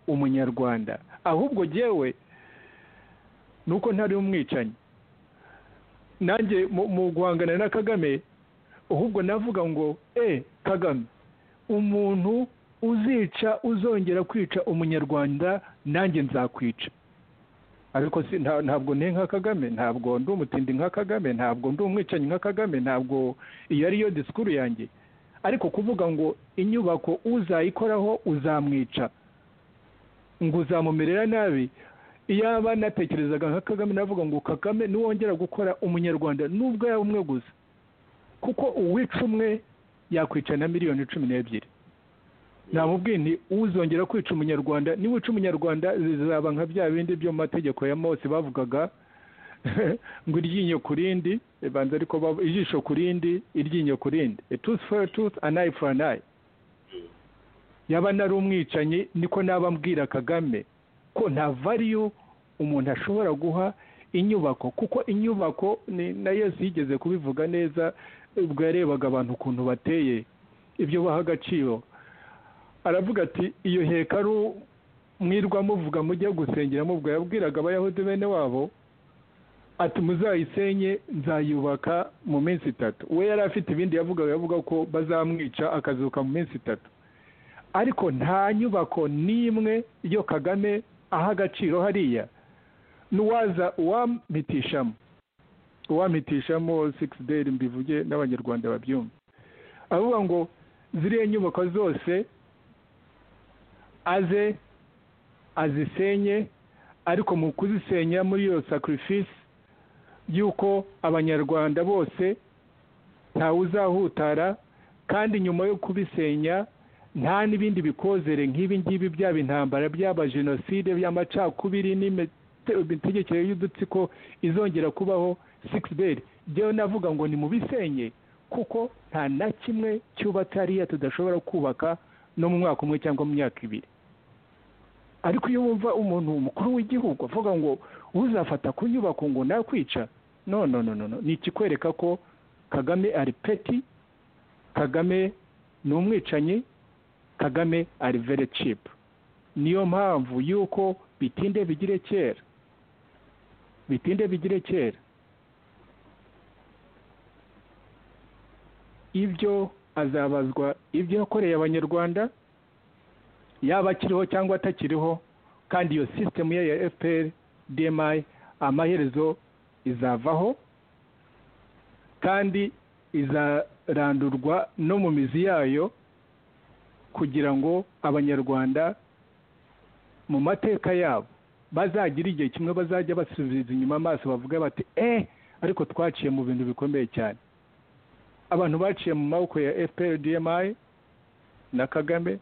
S3: umunyarwanda ahubwo jyewe ni uko ntari umwicanyi nanjye mu- mu guhangana na kagame ahubwo navuga ngo e kagame umuntu uzica uzongera kwica umunyarwanda nanjye nzakwica ariko si- nta- ntabwo nte nka kagame ntabwo ndi umutindi nka kagame ntabwo ndi umwicanyi nka kagame ntabwo iyo ariyo disikuru yanjye ariko kuvuga ngo inyubako uzayikoraho uzamwica ngo uzamumerera nabi iyaba natekerezaga nka kagame navuga ngo kagame niwongera gukora umunyarwanda nubwo yaba umwe gusa kuko uwica umwe yakwica na miliyoni cumi n'ebyiri namubwiye nti uzongera kwica umunyarwanda niwica umunyarwanda zizaba nka bya bindi byo mu mategeko ya mose bavugaga ngo iryinyo ku rindi banza ariko bab- ijisho ku rindi iryinyo ku rindi A tooth for a tooth an eye for an eye yaba nari umwicanyi niko naba mbwira kagame ko nta variyo umuntu ashobora guha inyubako kuko inyubako ni na yesu yigeze kubivuga neza ubwo yarebaga abantu ukuntu bateye ibyo baha agaciro aravuga ati iyo hekaru mwirwa muvuga mujya gusengera mubwo yabwiraga abayahudi bene wabo ati muzayisenye nzayubaka mu minsi itatu we yari afite ibindi yavugaga yavuga ko bazamwica akazuka mu minsi itatu ariko nta nyubako n'imwe yo kagame aha agaciro hariya n'uwaza uwampitishamo uwampitishamo sikisi deyiri mbivuge n'abanyarwanda babyumva avuga ngo ziriya nyubako zose aze azisenye ariko mu kuzisenya muri iyo sacrifice y'uko abanyarwanda bose ntawe uzahutara kandi nyuma yo kubisenya nta n'ibindi bikozere nk'ibi ngibi byaba intambara byaba jenoside by'amacakubiri n'imite- imitegekere y'udutsiko izongera kubaho sikisi beri byewe navuga ngo ni mu bisenye kuko nta na kimwe cyubatse hariya tudashobora kubaka no mu mwaka umwe cyangwa mu myaka ibiri ariko iyo wumva umuntu mukuru w'igihugu avuga ngo uzafata ku nyubako ngo nakwica no no no no no. ni ikikwereka ko kagame ari peti kagame ni umwicanyi kagame ari very cheap niyo mpamvu y'uko bitinde bigire kera bitinde bigire kera ibyo azabazwa ibyo yakoreye abanyarwanda yaba akiriho cyangwa atakiriho kandi iyo sisitemu ye ya fpr dmi amaherezo izavaho kandi izarandurwa no mu mizi yayo kugira ngo abanyarwanda mu mateka yabo bazagira igihe kimwe bazajya basubiza inyuma amaso bavuga bati eh ariko twaciye mu bintu bikomeye cyane abantu baciye mu maboko ya fpr dmi na kagame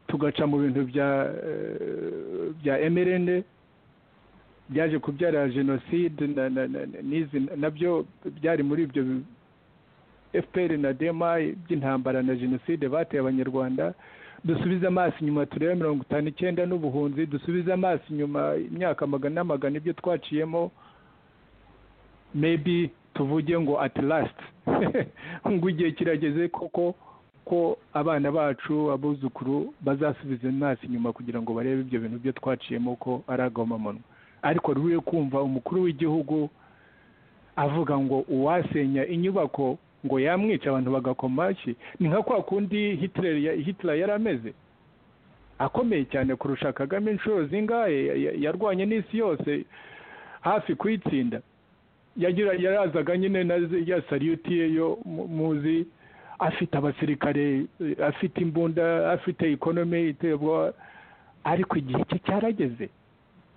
S3: tugaca mu bintu bya eh, bya mrn byaje kubyara jenoside na- na- na- na- n'izi nabyo byari muri ibyo bi- fpr na dmi by'intambara na jenoside bateye abanyarwanda dusubize amaso inyuma turebe mirongo itanu icyenda n'ubuhunzi dusubize amaso inyuma imyaka magana n'amagana ibyo twaciyemo maybe tuvuge ngo at last ngo igihe kirageze koko ko abana bacu abuzukuru bazasubiza amaso inyuma kugira ngo barebe ibyo bintu byo twaciyemo ko ari agahomamunwa ariko ruriye kumva umukuru w'igihugu avuga ngo uwasenya inyubako ngo yamwica abantu bagakoma amashyi ni nka kwa kundi Hitler ya- Hitler yari ameze akomeye cyane kurusha kagame inshuro zingahe Ya- ya- yarwanye n'isi yose hafi kuyitsinda yagira yarazaga nyine na z- ya sariyuti ye yo mu- muzi afite abasirikare eh, afite imbunda afite ikonomi iteye ubwoba ariko igihe cye cyarageze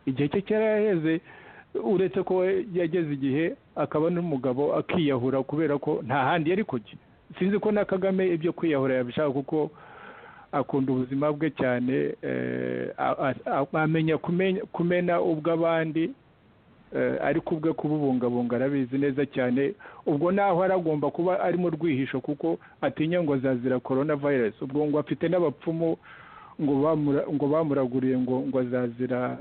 S3: igihe cye cyaraheze uretse ko we yageze igihe akaba n'umugabo akiyahura kubera ko nta handi yari kujya sinzi ko na kagame ibyo kwiyahura yabishaka kuko akunda ubuzima bwe cyane eh, a- a- a- amenya kumenya- kumena ubw'abandi eh, ariko ubwe kububungabunga arabizi neza cyane ubwo naho ari agomba kuba ari mu rwihisho kuko atinya ngo azazira korona virusi ubwo ngo afite n'abapfumu ngo bamura- ngo bamuraguriye ngo ngo azazira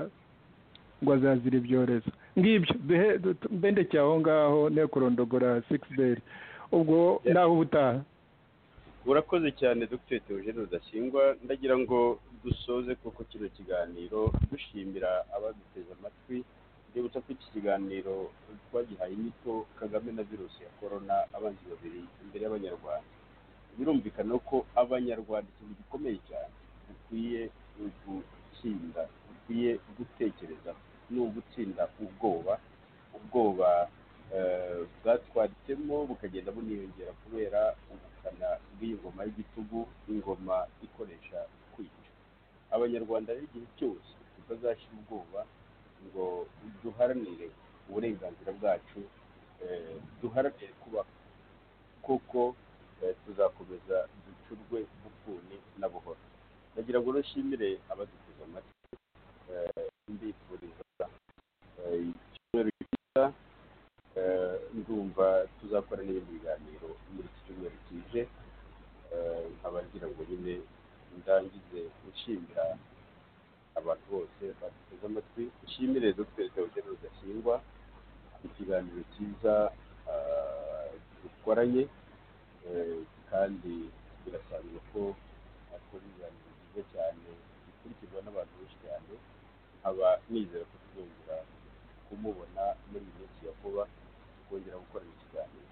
S3: ngo azazira ibyorezo ngibyo duhe du- mbendekeye aho ngaho ne kurondogora sikisi beri ubwo
S2: Yeah.
S3: naho ubutaha
S2: urakoze cyane dr theogene rudasingwa ndagira ngo dusoze koko kino kiganiro dushimira abaduteze amatwi ndibutsa ko iki kiganiro twagihaye inyito kagame na virusi ya korona abanzi babiri imbere y'abanyarwanda birumvikana ko abanyarwanda ikintu gikomeye cyane dukwiye gutsinda dukwiye gutekereza ni ugutsinda ubwoba ubwoba eh, bwatwaritsemo bukagenda buniyongera kubera ubukana bw'iyi ngoma y'igitugu ingoma ikoresha kwica abanyarwanda rero igihe cyose tutazashyira ubwoba ngo duharanire uburenganzira bwacu eh, duharanire kuba kuko eh, tuzakomeza ducurwe bufuni na buhoro ndagira ngo nshimire abaduteze amatwi eh, mbifuriza eh, icyumweru cyiza eh, ndumva tuzakora n'ibindi biganiro muri iki cyumweru kije eh, nkaba ngira ngo nyine ndangize gushimira abantu bose baduteze amatwi nshimire dr theogene rudasingwa ikiganiro cyiza ah, dukoranye eh, kandi birasanzwe ko akora ibiganiro byiza cyane bikurikirwa n'abantu benshi cyane nkaba nizera ko tuzongera kumubona muri iyi minsi ya vuba tukongera gukorana ikiganiro